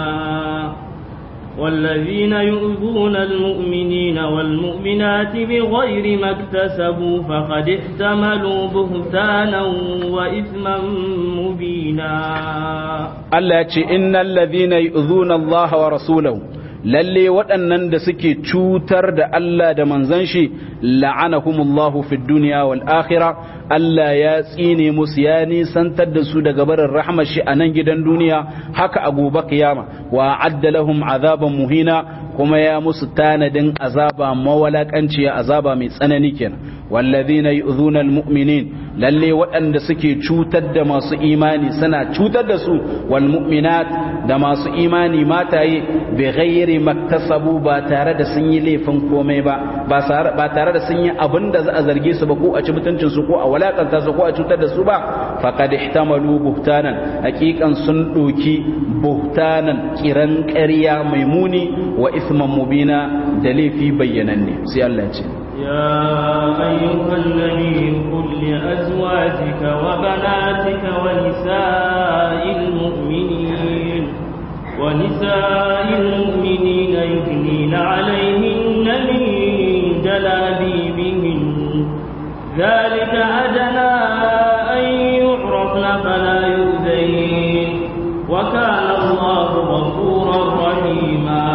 والذين يؤذون المؤمنين والمؤمنات بغير ما اكتسبوا فقد احتملوا بهتانا وإثما مبينا Allah ya ce innal ladhina yu'dhuna Allah wa rasulahu lalle waɗannan da suke cutar da Allah da manzon shi la'anahumullahu fid dunya wal akhirah Allah ya tsine musu ya nisantar da su daga barin rahmar shi a nan gidan duniya haka a gobe kiyama wa adda lahum azaban muhina kuma ya musu tanadin azaba mawalakanciya azaba mai tsanani kenan wallazina yu'dhuna almu'minin lalle waɗanda suke cutar da masu imani suna cutar da su wal mu'minat da masu imani mataye bi ghairi maktasabu ba tare da sun yi laifin komai ba ba tare da sun yi abin da za a zarge su ba ko a ci mutuncin su ko a walakanta su ko a cutar da su ba faqad ihtamalu buhtanan haqiqan sun doki buhtanan kiran ƙarya mai muni wa isman mubina da laifi bayyananne sai Allah ya ce يا أيها النبي قل لأزواجك وبناتك ونساء المؤمنين ونساء المؤمنين يثنين عليهن من جلابيبهن ذلك أدنى أن يعرفن فلا يؤذين وكان الله غفورا رحيما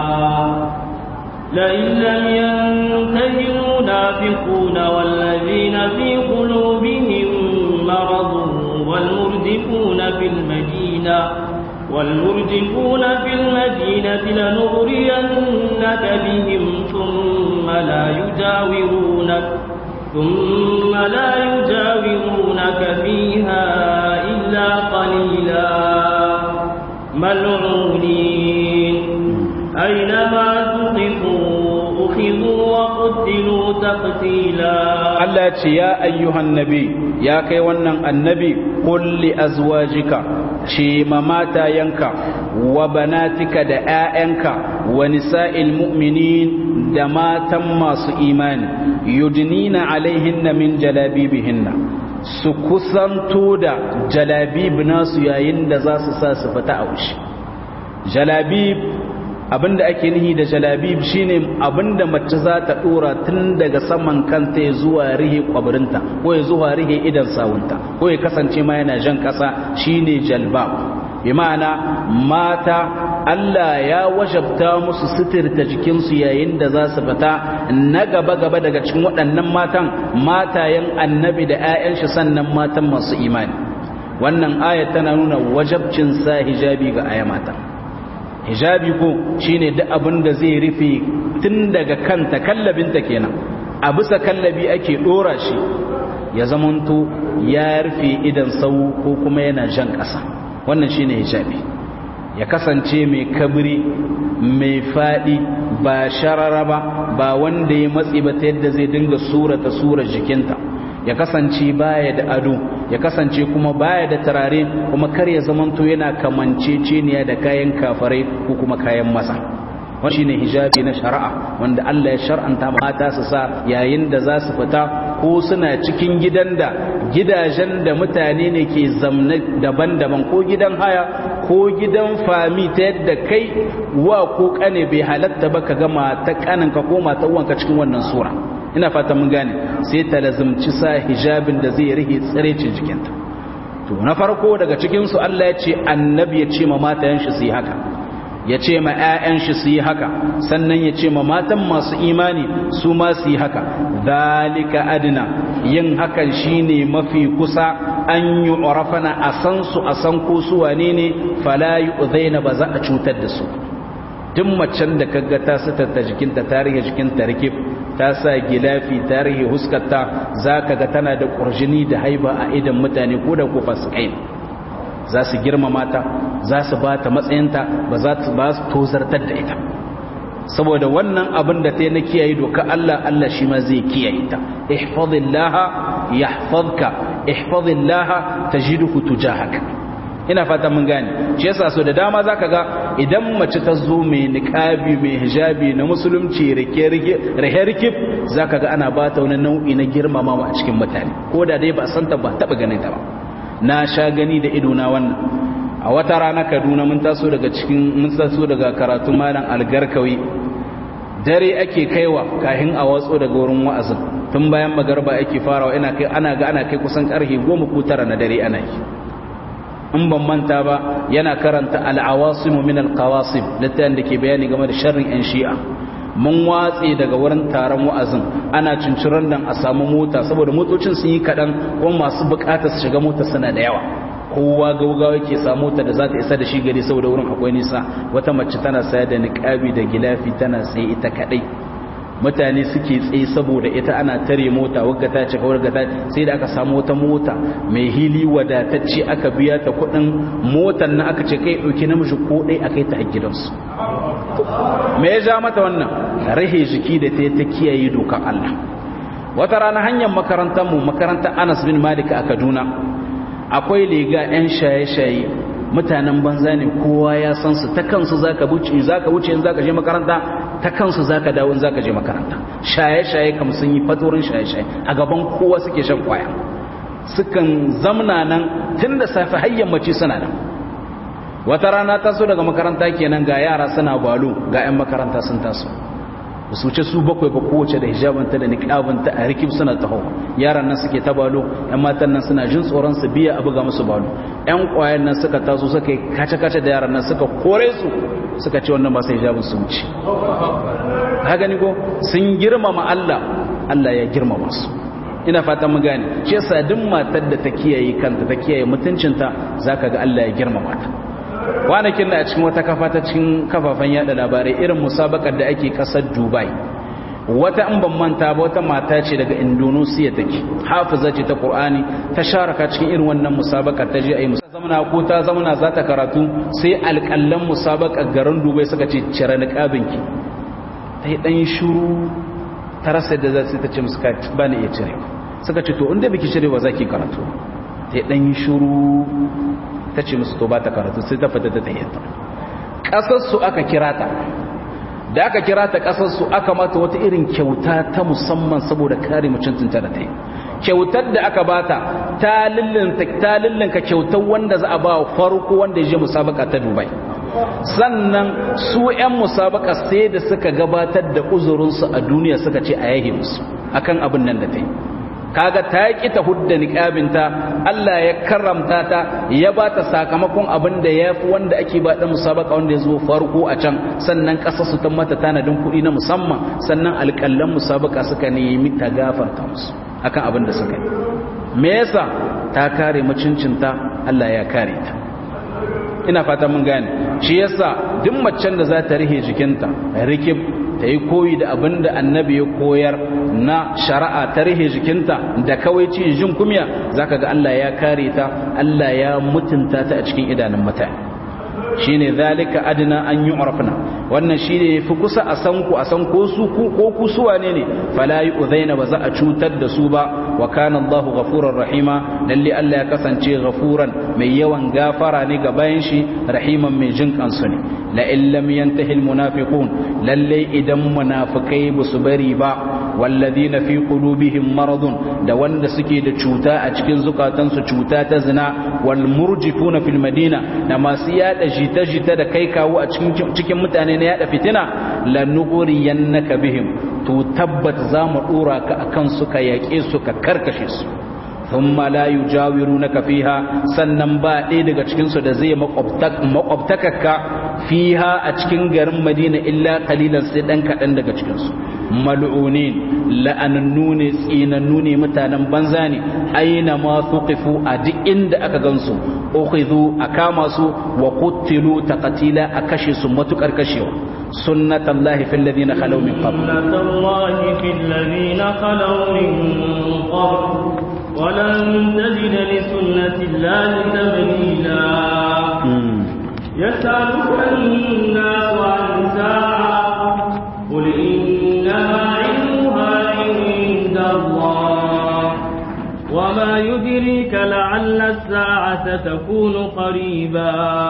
لئن لم ينته المنافقون والذين في قلوبهم مرض والمردفون في المدينة والمرجفون في المدينة لنغرينك بهم ثم لا يجاورونك ثم لا يجاورونك فيها إلا قليلا ملعونين أينما تقفوا أخذوا وقتلوا تقتيلا Allah ce ya ayyuhan nabi ya kai wannan annabi kulli azwajika ce ma matayanka wa banatika da ƴaƴanka wa nisa'il mu'minin da matan masu imani yudnina alaihinna min jalabibihinna su kusanto da jalabib nasu yayin da za su sa su fita a wuce jalabib abinda ake nihi da jalabib shine abinda mace za ta dora tun daga saman kanta ya zuwa rihe kwabirinta ko ya zuwa rihe idan sawunta ko ya kasance ma yana jan kasa shine jalbab bi ma'ana mata Allah ya wajabta musu sitirta jikinsu yayin da za su fita na gaba gaba daga cikin waɗannan matan matayen annabi da 'ya'yan shi sannan matan masu imani wannan ayat tana nuna wajabcin sa hijabi ga aya mata hijabi ko shine duk abin da zai rufe tun daga kanta kallabinta kenan a bisa kallabi ake dora shi ya zamanto ya rufe idan sau ko kuma yana jan ƙasa wannan shine hijabi ya kasance mai kabri mai faɗi ba sharara ba ba wanda ya matsi ba ta yadda zai dinga surata sura jikinta ya kasance baya da ado ya kasance kuma baya da turare kuma kar ya zamanto yana kamanceceniya da kayan kafarai ko kuma kayan masa wani shine hijabi na shari'a wanda Allah ya shar'anta mata su sa yayin da za su fita ko suna cikin gidan da gidajen da mutane ne ke zamna daban-daban ko gidan haya ko gidan fami ta yadda kai wa ko kane bai halatta ba ka ga mata kaninka ko mata uwanka cikin wannan sura ina fata mun gane sai ta lazumci sa hijabin da zai rike tsirecin jikinta to na farko daga cikin su Allah ya ce annabi ya ce ma matayen shi su yi haka ya ce ma 'ya'yan shi su yi haka sannan ya ce ma matan masu imani su ma su yi haka zalika adina yin hakan shine mafi kusa an yi urafana a san su a san ko su wane ne fala yu'zaina ba za a cutar da su duk macen da kaga ta sitarta jikinta ta rike jikinta rikif ta sa gilafi ta rike huskarta zaka ga tana da kurjini da haiba a idan mutane ko da ko fasikai za su girmama ta za su ba ta matsayinta ba za su ba su tozartar da ita saboda wannan abin da ta yi na kiyaye doka Allah Allah shi ma zai kiyaye ta ihfazillaha yahfazka ihfazillaha tajidhu tujahaka ina fata mun gane shi yasa so da dama zaka ga idan mace ta zo mai niqabi mai hijabi na musulunci rike rike rahe rike zaka ga ana bata wani nau'i na girmamawa a cikin mutane ko da dai ba san ta ba taba ganin ta ba na sha gani da ido na wannan a wata rana Kaduna mun taso daga cikin mun taso daga karatu malam algarkawi dare ake kaiwa kahin a watso daga wurin wa'azin tun bayan magarba ake farawa ina kai ana ga ana kai kusan karfe 10 ko tara na dare ana yi in ban manta ba yana karanta al'awasimu min al-qawasim littafin da ke bayani game da sharrin yan shi'a mun watse daga wurin taron wa'azin ana cinciran dan a samu mota saboda motocin sun yi kadan kuma masu bukatar su shiga mota suna da yawa kowa gaugawa yake samu mota da za ta isa da shi gari saboda wurin akwai nisa wata mace tana saya da niqabi da gilafi tana sai ita kadai mutane suke tsaye saboda ita ana tare mota wagga ta cika wagga ta sai da aka samu wata mota mai hili wadatacce aka biya ta kudin motar na aka ce kai dauki namiji ko dai akai ta a gidansu me ya ja mata wannan rahe jiki da ta ta kiyaye dokar Allah wata rana hanyar makarantar mu makarantar Anas bin Malik a Kaduna akwai lega yan shaye-shaye mutanen banza ne kowa ya san su ta kansu zaka wuce zaka wuce in zaka je makaranta ta kansu zaka dawo in zaka je makaranta shaye-shaye kam sun yi fatorin shaye-shaye a gaban kowa suke shan kwaya sukan zamna nan tun da safe har yammaci suna nan wata rana taso daga makaranta kenan ga yara suna balo ga 'yan makaranta sun taso ba su wuce su bakwai ba kowace da hijabanta da niqabanta a rikib suna taho yaran nan suke ta balo 'yan matan nan suna jin tsoron su biya a buga musu balo 'yan kwayan nan suka taso suka yi kace-kace da yaran nan suka kore su suka ce wannan ba sai hijabin su wuce ka gani ko sun girmama Allah Allah ya girmama su ina fatan mu gane shi yasa duk matar da ta kiyaye kanta ta kiyaye mutuncinta zaka ga Allah ya girmama ta kwanakin da a cikin wata kafa ta cikin kafafen yada labarai irin musabakar da ake kasar dubai wata in ban manta ba wata mata ce daga indonesia take hafiza ce ta qur'ani ta sharaka cikin irin wannan musabakar ta je ayi zamana ko ta zamana za ta karatu sai alƙallan musabakar garin dubai suka ce cire niqabinki ta yi dan shuru ta rasa da za su ta ce musu ba ni iya cire suka ce to inda biki cire ba za ki karatu ta yi dan shuru ta ce musu to ba ta karatu sai ta fita ta tayyata ƙasarsu aka kira ta da aka kira ta ƙasarsu aka mata wata irin kyauta ta musamman saboda kare mutuntunta da ta yi kyautar da aka bata ta lillinka kyautar wanda za a ba farko wanda ya je musabaka ta dubai sannan su 'yan musabaka sai da suka gabatar da uzurinsu a duniya suka ce a yahe musu akan abin nan da ta yi kaga ta ki ta hudda niqabinta Allah ya karramta ta ya ba ta sakamakon abin da yafi wanda ake ba da musabaka wanda ya zo farko a can sannan kasar su ta mata tanadin kuɗi na musamman sannan alƙallan musabaka suka nemi ta gafarta musu akan abin da suka yi me yasa ta kare mutuncinta Allah ya kare ta ina fata mun gane shi yasa duk macen da za ta rihe jikinta rikib ta yi koyi da abin da annabi ya koyar na shari'a ta rihe jikinta da kawai ci jin kumya zaka ga Allah ya kare ta Allah ya mutunta ta a cikin idanun mutane shine zalika adna an yu'rafna wannan shine yafi kusa a san ku a san ko su ku ko ku su wane ne fala yu'zaina ba za a cutar da su ba wa kana Allahu ghafurur rahima lalle Allah ya kasance ghafuran mai yawan gafara ne ga bayan shi rahiman mai jin kansu ne la in lam yantahi al munafiqun lalle idan munafikai ba su bari ba walladina fi qulubihim maradun da wanda suke da cuta a cikin zukatansu cuta ta zina wal murjifuna fil madina da masu yada jita-jita da kai kawo a cikin mutane na yada fitina lanuguriyannaka bihim to tabbat za mu dora ka akan suka yaƙe su ka karkashe su thumma la yujawirunaka fiha sannan ba ɗaya daga cikin su da zai makwabtakaka fiha a cikin garin Madina illa qalilan sai dan kadan daga cikin su mal'unin la'anannu ne tsinannu ne mutanen banza ne aina ma thuqifu a duk inda aka gansu ukhidhu akama su wa qutilu taqtila a kashe su matukar kashewa sunnatullahi fil ladina khalaw min qabl sunnatullahi fil ladina khalaw min qabl ولن تجد لسنة الله تبديلا يسألك الناس عن ساعة قل إنما علمها عند الله وما يدريك لعل الساعة تكون قريبا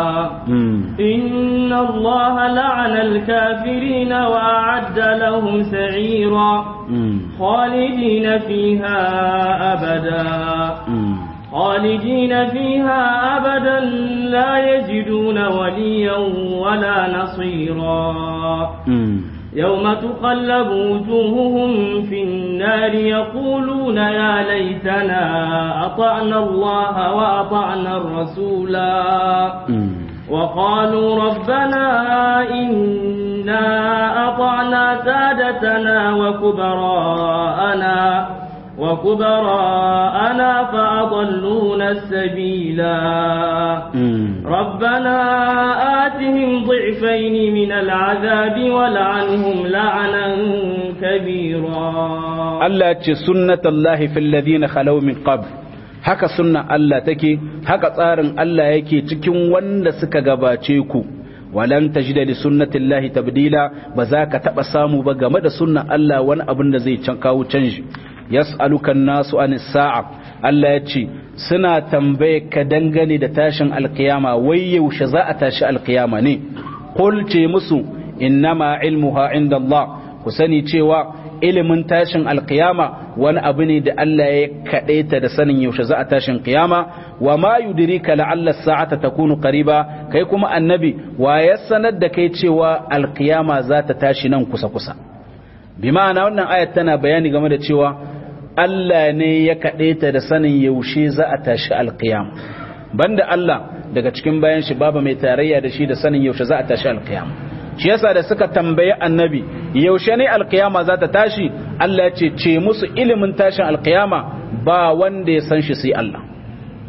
إن الله لعن الكافرين وأعد لهم سعيرا خالدين فيها أبدا خالدين فيها أبدا لا يجدون وليا ولا نصيرا يوم تقلب وجوههم في النار يقولون يا ليتنا أطعنا الله وأطعنا الرسولا وقالوا ربنا إنا أطعنا سادتنا وكبراءنا وكبراءنا فأضلونا السبيلا ربنا آتهم ضعفين من العذاب ولعنهم لعنا كبيرا الله سنة الله في الذين خلوا من قبل haka sunna Allah take haka tsarin Allah yake cikin wanda suka gabace ku walan tajida li sunnatillahi tabdila ba za ka taba samu ba game da sunna Allah wani abin da zai can kawo canji yas'aluka nasu anis sa'a Allah ya ce suna tambaye ka dangane da tashin alkiyama wai yaushe za a tashi alkiyama ne qul ce musu innama ilmuha inda Allah ku sani cewa ilimin tashin alkiyama wani abu ne da Allah ya kaɗaita da sanin yaushe za a tashin kiyama wa ma yudrika la'alla sa'ata takunu qariba kai kuma annabi wa ya sanar da kai cewa alkiyama za ta tashi nan kusa kusa bi ma'ana wannan ayat tana bayani game da cewa Allah ne ya kaɗaita da sanin yaushe za a tashi alkiyama banda Allah daga cikin bayan shi babu mai tarayya da shi da sanin yaushe za a tashi alkiyama shi yasa da suka tambayi annabi yaushe ne alkiyama za ta tashi Allah ce ce musu ilimin tashin alkiyama ba wanda ya san shi sai Allah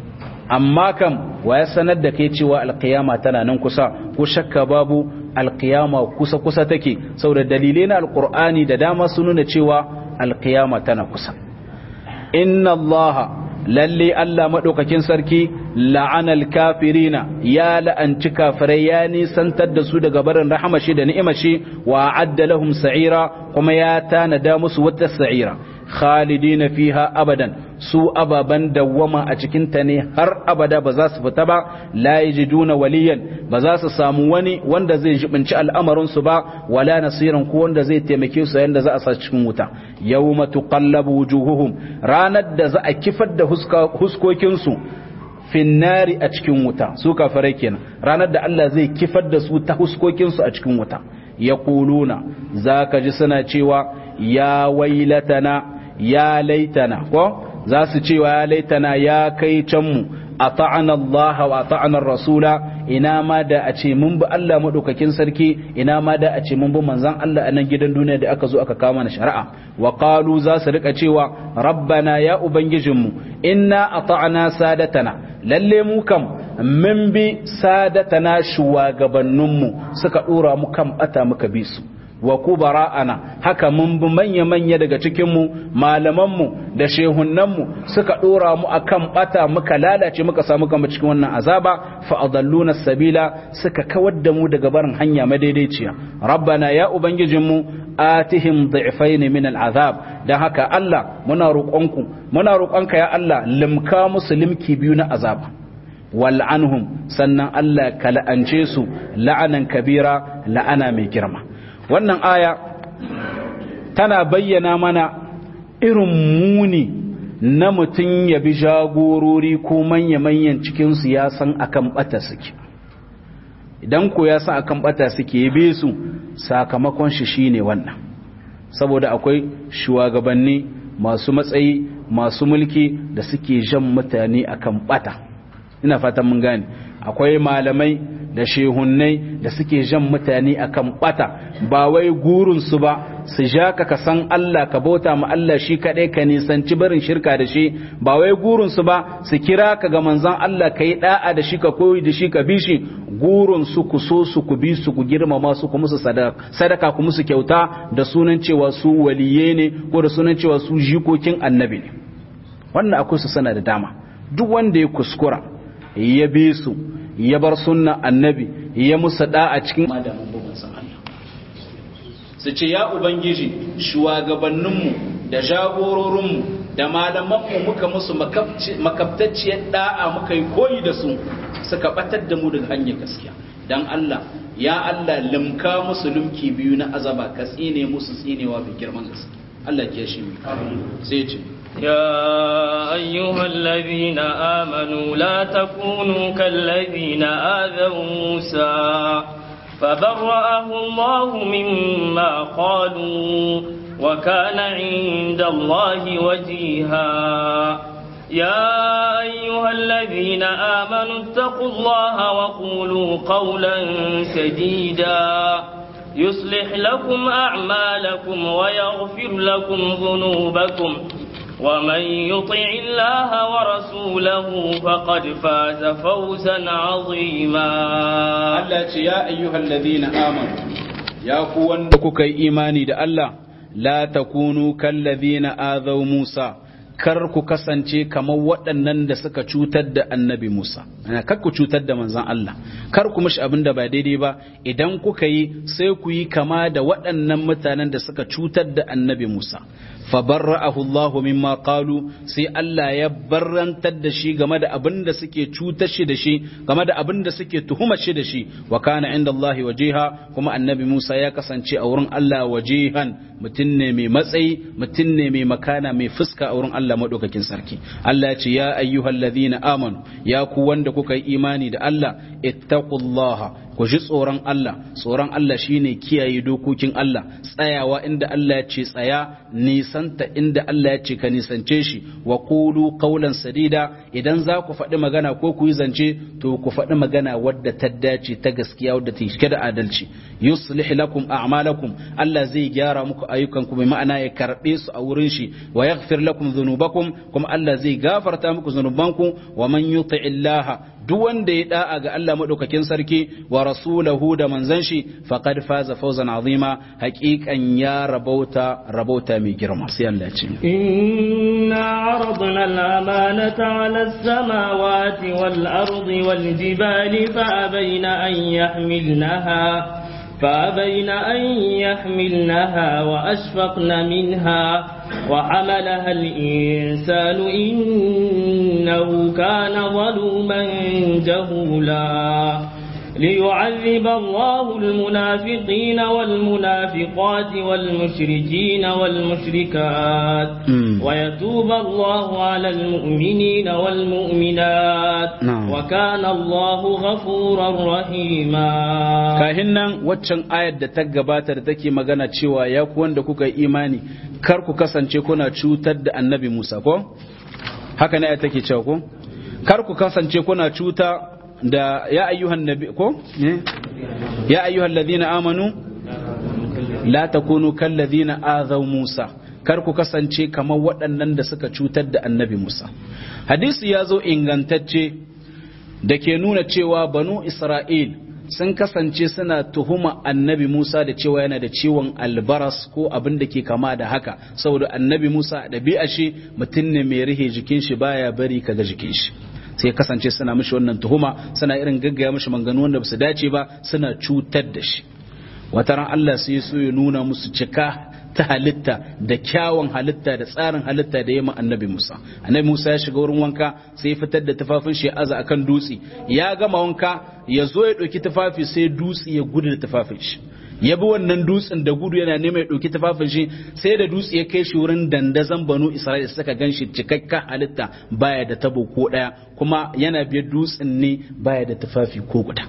amma kam wa ya sanar da kai cewa alkiyama tana nan kusa ko shakka babu alkiyama kusa kusa take saboda dalilai na alkur'ani da dama sun nuna cewa alkiyama tana kusa inna allaha lalle Allah madaukakin sarki la'anal kafirina ya la'anci kafirai ya nisantar da su daga barin rahamashi da ni'imashi wa adda lahum sa'ira kuma ya tanada musu wata sa'ira khalidina fiha abadan su ababan dawwama a cikin ta ne har abada ba za su fita ba la yajiduna waliyan ba za su samu wani wanda zai jibinci al'amarin su ba wala nasiran ko wanda zai taimake su yanda za a sa cikin wuta yawma tuqallabu wujuhuhum ranar da za a kifar da huskokin su finnari a cikin wuta su kafirai kenan ranar da Allah zai kifar da su ta huskokin su a cikin wuta yaquluna zaka ji suna cewa ya wailatana ya laitana ko za su cewa ya laitana ya kai canmu a ta'ana Allah wa ta'anar rasula ina ma da a ce mun bi Allah maɗaukakin sarki ina ma da a ce mun bi manzan Allah a nan gidan duniya da aka zo aka kama na shari'a wa qalu za su rika cewa rabbana ya ubangijinmu inna ata'na sadatana lalle mu kam mun bi sadatana shugabanninmu suka dora mu kan bata muka bi su wa kubara'ana haka mun bi manya-manya daga cikinmu malamanmu da shehunnanmu suka dora mu akan bata muka lalace muka samu kama cikin wannan azaba fa adalluna sabila suka kawar da mu daga barin hanya madaidaiciya rabbana ya ubangijinmu atihim dhi'fayn min al'azab dan haka Allah muna roƙonku muna roƙonka ya Allah limka musu limki biyu na azaba wal'anhum sannan Allah ka la'ance su la'anan kabira la'ana mai girma wannan aya tana bayyana mana irin muni na mutum ya bi jagorori ko manya-manyan cikinsu ya san akan bata suke idan ko ya san akan bata suke ya be su sakamakon shi shine wannan saboda akwai shugabanni masu matsayi masu mulki da suke jan mutane akan bata ina fatan mun gane akwai malamai da shehunnai da suke jan mutane akan bata ba wai gurinsu ba su ja ka ka san Allah ka bauta ma Allah shi kaɗai ka nisanci barin shirka da shi ba wai gurinsu ba su kira ka ga manzan Allah ka yi ɗa'a da shi ka koyi da shi ka bi shi gurinsu ku so su ku bi su ku girmama su ku musu sadaka ku musu kyauta da sunan cewa su waliye ne ko da sunan cewa su jikokin annabi ne wannan akwai su sana da dama duk wanda ya kuskura ya bi su ya bar sunna annabi ya musa da a cikin madamin bugun Allah su ce ya ubangiji shugabanninmu da jagororinmu da malamanmu muka musu makabtacciyar da'a muka yi koyi da su suka batar da mu daga hanyar gaskiya dan Allah ya Allah limka musu lumki biyu na azaba ka tsine musu tsinewa bi girman gaske Allah ke shi sai ce يا أيها الذين آمنوا لا تكونوا كالذين آذوا موسى فبرأه الله مما قالوا وكان عند الله وجيها يا أيها الذين آمنوا اتقوا الله وقولوا قولا سديدا يصلح لكم أعمالكم ويغفر لكم ذنوبكم ومن يطع الله ورسوله فقد فاز فوزا عظيما Allah ce ya ayyuhal ladina amanu ya ku wanda kuka yi imani da Allah la takunu kal ladina azaw Musa kar ku kasance kamar waɗannan da suka cutar da annabi Musa kar ku cutar da manzon Allah kar ku mishi abin da ba daidai ba idan kuka yi sai ku yi kama da waɗannan mutanen da suka cutar da annabi Musa fabarra'ahu Allah mimma qalu sai Allah ya barrantar da shi game da abin da suke cutar shi da shi game da abin da suke tuhumar shi da shi wa kana inda Allah wajiha kuma annabi Musa ya kasance a wurin Allah wajihan mutum ne mai matsayi mutum ne mai makana mai fuska a wurin Allah madaukakin sarki Allah ya ce ya ayyuhal ladhina amanu ya ku wanda kuka yi imani da Allah ittaqullaha ku ji tsoron Allah tsoron Allah shine kiyaye dokokin Allah tsayawa inda Allah ya ce tsaya nisanta inda Allah ya ce ka nisance shi wa qulu qawlan sadida idan za ku faɗi magana ko ku yi zance to ku faɗi magana wadda ta dace ta gaskiya wadda ta cike da adalci yuslih lakum a'malakum Allah zai gyara muku ayyukanku mai ma'ana ya karbe su a wurin shi wa yaghfir lakum dhunubakum kuma Allah zai gafarta muku zunubanku wa man yuti illaha duk wanda ya da'a ga Allah madaukakin sarki wa rasulahu da manzon shi faqad faza fawzan azima haqiqan ya rabauta rabauta mai girma sai Allah ya ce inna aradna al-amanata 'ala as-samawati wal-ardi wal-jibali fa abayna an yahmilnaha فأبين أن يحملنها وأشفقن منها وحملها الإنسان إنه كان ظلوما جهولا ليعذب الله المنافقين والمنافقات والمشركين والمشركات ويتوب الله على المؤمنين والمؤمنات وكان الله غفورا رحيما kahin waccan ayar da ta gabata da take magana cewa ya ku wanda kuka yi imani kar ku kasance kuna cutar da annabi Musa ko haka ne ayar take cewa ko kar ku kasance kuna cuta da ya ayyuhan nabi ko ya ayyuhan ladina amanu la takunu kal ladina azaw Musa kar ku kasance kamar waɗannan da suka cutar da annabi Musa hadisi ya zo ingantacce da ke nuna cewa banu Isra'il sun kasance suna tuhuma annabi Musa da cewa yana da ciwon albaras ko abin da ke kama da haka saboda annabi Musa ɗabi'a shi mutum ne mai rihe jikin shi baya bari kaga jikin shi sai kasance suna mishi wannan tuhuma suna irin gaggaya mishi manganu wanda basu dace ba suna cutar da shi wata ran Allah sai so ya nuna musu cika ta halitta da kyawun halitta da tsarin halitta da yamma annabi Musa annabi Musa ya shiga wurin wanka sai ya fitar da tufafin shi aza akan dutse ya gama wanka ya zo ya ɗauki tufafi sai dutse ya gudu da tufafin shi ya bi wannan dutsen da gudu yana neman ya ɗauki tufafin shi sai da dutse ya kai shi wurin dandazon banu isra'ila suka gan shi cikakka halitta baya da tabo ko ɗaya kuma yana biyar dutsen ne baya da tufafi ko guda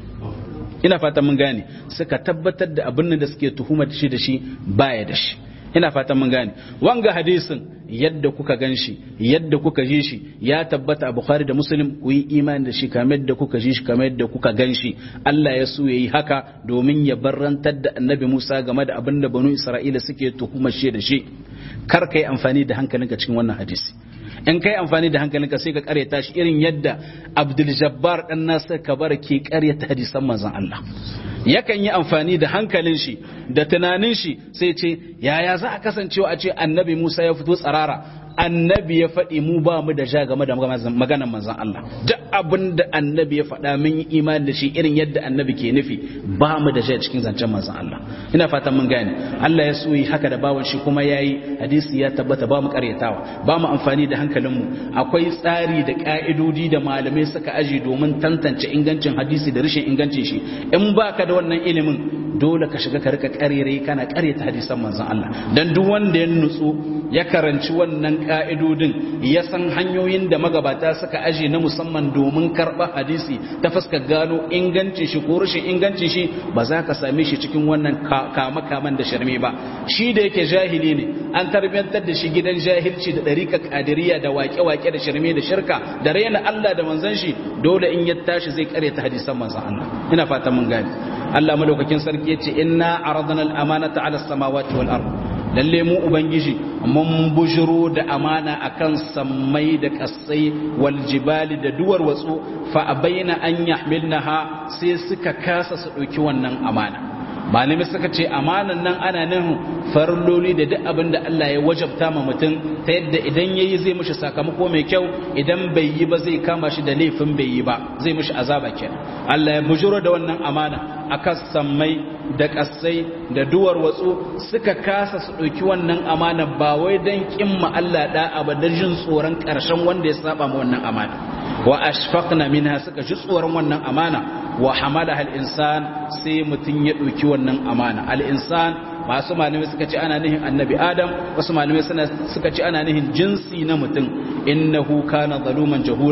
ina fatan mun gane suka tabbatar da abin da suke tuhumar shi da shi baya da shi ina fatan mun gane wanga hadisin yadda kuka gan shi yadda kuka ji shi ya tabbata a bukhari da muslim ku yi imani da shi kamar yadda kuka ji shi kamar yadda kuka gan shi Allah ya so yayi haka domin ya barrantar da annabi Musa game da abin da banu Isra'ila suke tuhumar shi da shi kar kai amfani da hankalinka cikin wannan hadisi in kai amfani da hankalinka sai ka karyata shi irin yadda Abdul Jabbar dan Nasir Kabar ke karyata hadisan manzon Allah yakan yi amfani da hankalin shi da tunanin shi sai ce yaya za a kasancewa a ce annabi Musa ya fito tsarara annabi ya faɗi mu ba mu da ja game da maganar manzon Allah duk abin da annabi ya faɗa mun yi imani da shi irin yadda annabi ke nufi ba mu da ja cikin zancen manzon Allah ina fatan mun gane Allah ya so yi haka da bawan shi kuma yayi hadisi ya tabbata ba mu karyatawa ba mu amfani da hankalin mu akwai tsari da ka'idodi da malamai suka aji domin tantance ingancin hadisi da rashin ingancin shi in baka da wannan ilimin dole ka shiga ka rika karere kana karyata hadisan manzon Allah dan duk wanda ya nutsu ya karanci wannan ka'idodin ya san hanyoyin da magabata suka aje na musamman domin karɓa hadisi ta fuskar gano ingancin shi ko rashin ingancin shi ba za ka same shi cikin wannan kama kaman da sharme ba shi da yake jahili ne an tarbiyantar da shi gidan jahilci da ɗarika kadiriya da wake-wake da sharme da shirka da raina Allah da manzon shi dole in ya tashi zai karyata hadisan manzon Allah ina fatan mun gane Allah madaukakin sarki yace inna aradna al-amanata ala samawati wal ard lalle mu ubangiji mun bujiro da amana akan sammai da kasai wal jibali da duwar watsu fa abaina an yahmilnaha sai suka kasa su dauki wannan amana malami suka ce amanan nan ana nan farloli da duk abin da Allah ya wajabta ma mutum ta yadda idan yayi zai mishi sakamako mai kyau idan bai yi ba zai kama shi da laifin bai yi ba zai mishi azaba kenan Allah ya bujuro da wannan amana akan sammai da kasai da duwar watsu suka kasa su ɗauki wannan amana ba wai don kimma Allah da'a ba da jin tsoron ƙarshen wanda ya saba ma wannan amana wa ashfaqna minha suka ji tsoron wannan amana wa hamalaha al-insan sai mutun ya ɗauki wannan amana al-insan masu malamai suka ce ana nihin annabi adam wasu malamai suka ce ana nihin jinsi na mutum innahu kana zaluman jahula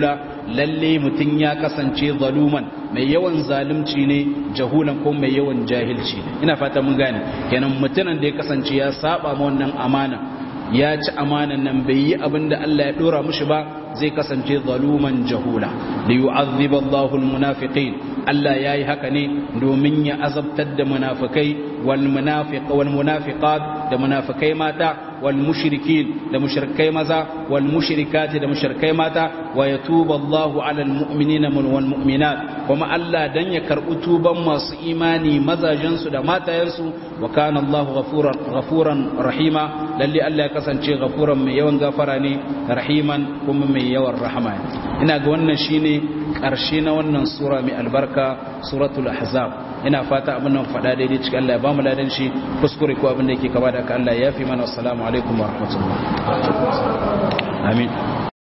lalle mutun ya kasance zaluman mai yawan zalunci ne jahulan ko mai yawan jahilci ina fata mun gane kenan mutunan da ya kasance ya saba ma wannan amana ya ci amanan nan bai yi abin da Allah ya dora mushi ba zai kasance zaluman jahula da yu'azziba Allahu almunafiqin Allah yayi haka ne domin ya azabtar da munafikai wal munafiq wal munafiqat da munafikai mata wal mushrikin da mushrikai maza wal mushrikat da mushrikai mata wa yatuba Allahu ala almu'minina wal mu'minat kuma Allah dan ya karbu tuban masu imani mazajen su da matayensu wa kana Allahu ghafuran ghafuran rahima lalle Allah ya kasance ghafuran mai yawan gafara ne rahiman kuma mai yawan rahama ina ga wannan shine karshe na wannan sura mai albarka suratul ahzab ina fata abin nan faɗa daidai cikin Allah ya bamu ladan shi kuskure ko abin da yake kaba da ka Allah ya yafi mana assalamu alaikum wa rahmatullah amin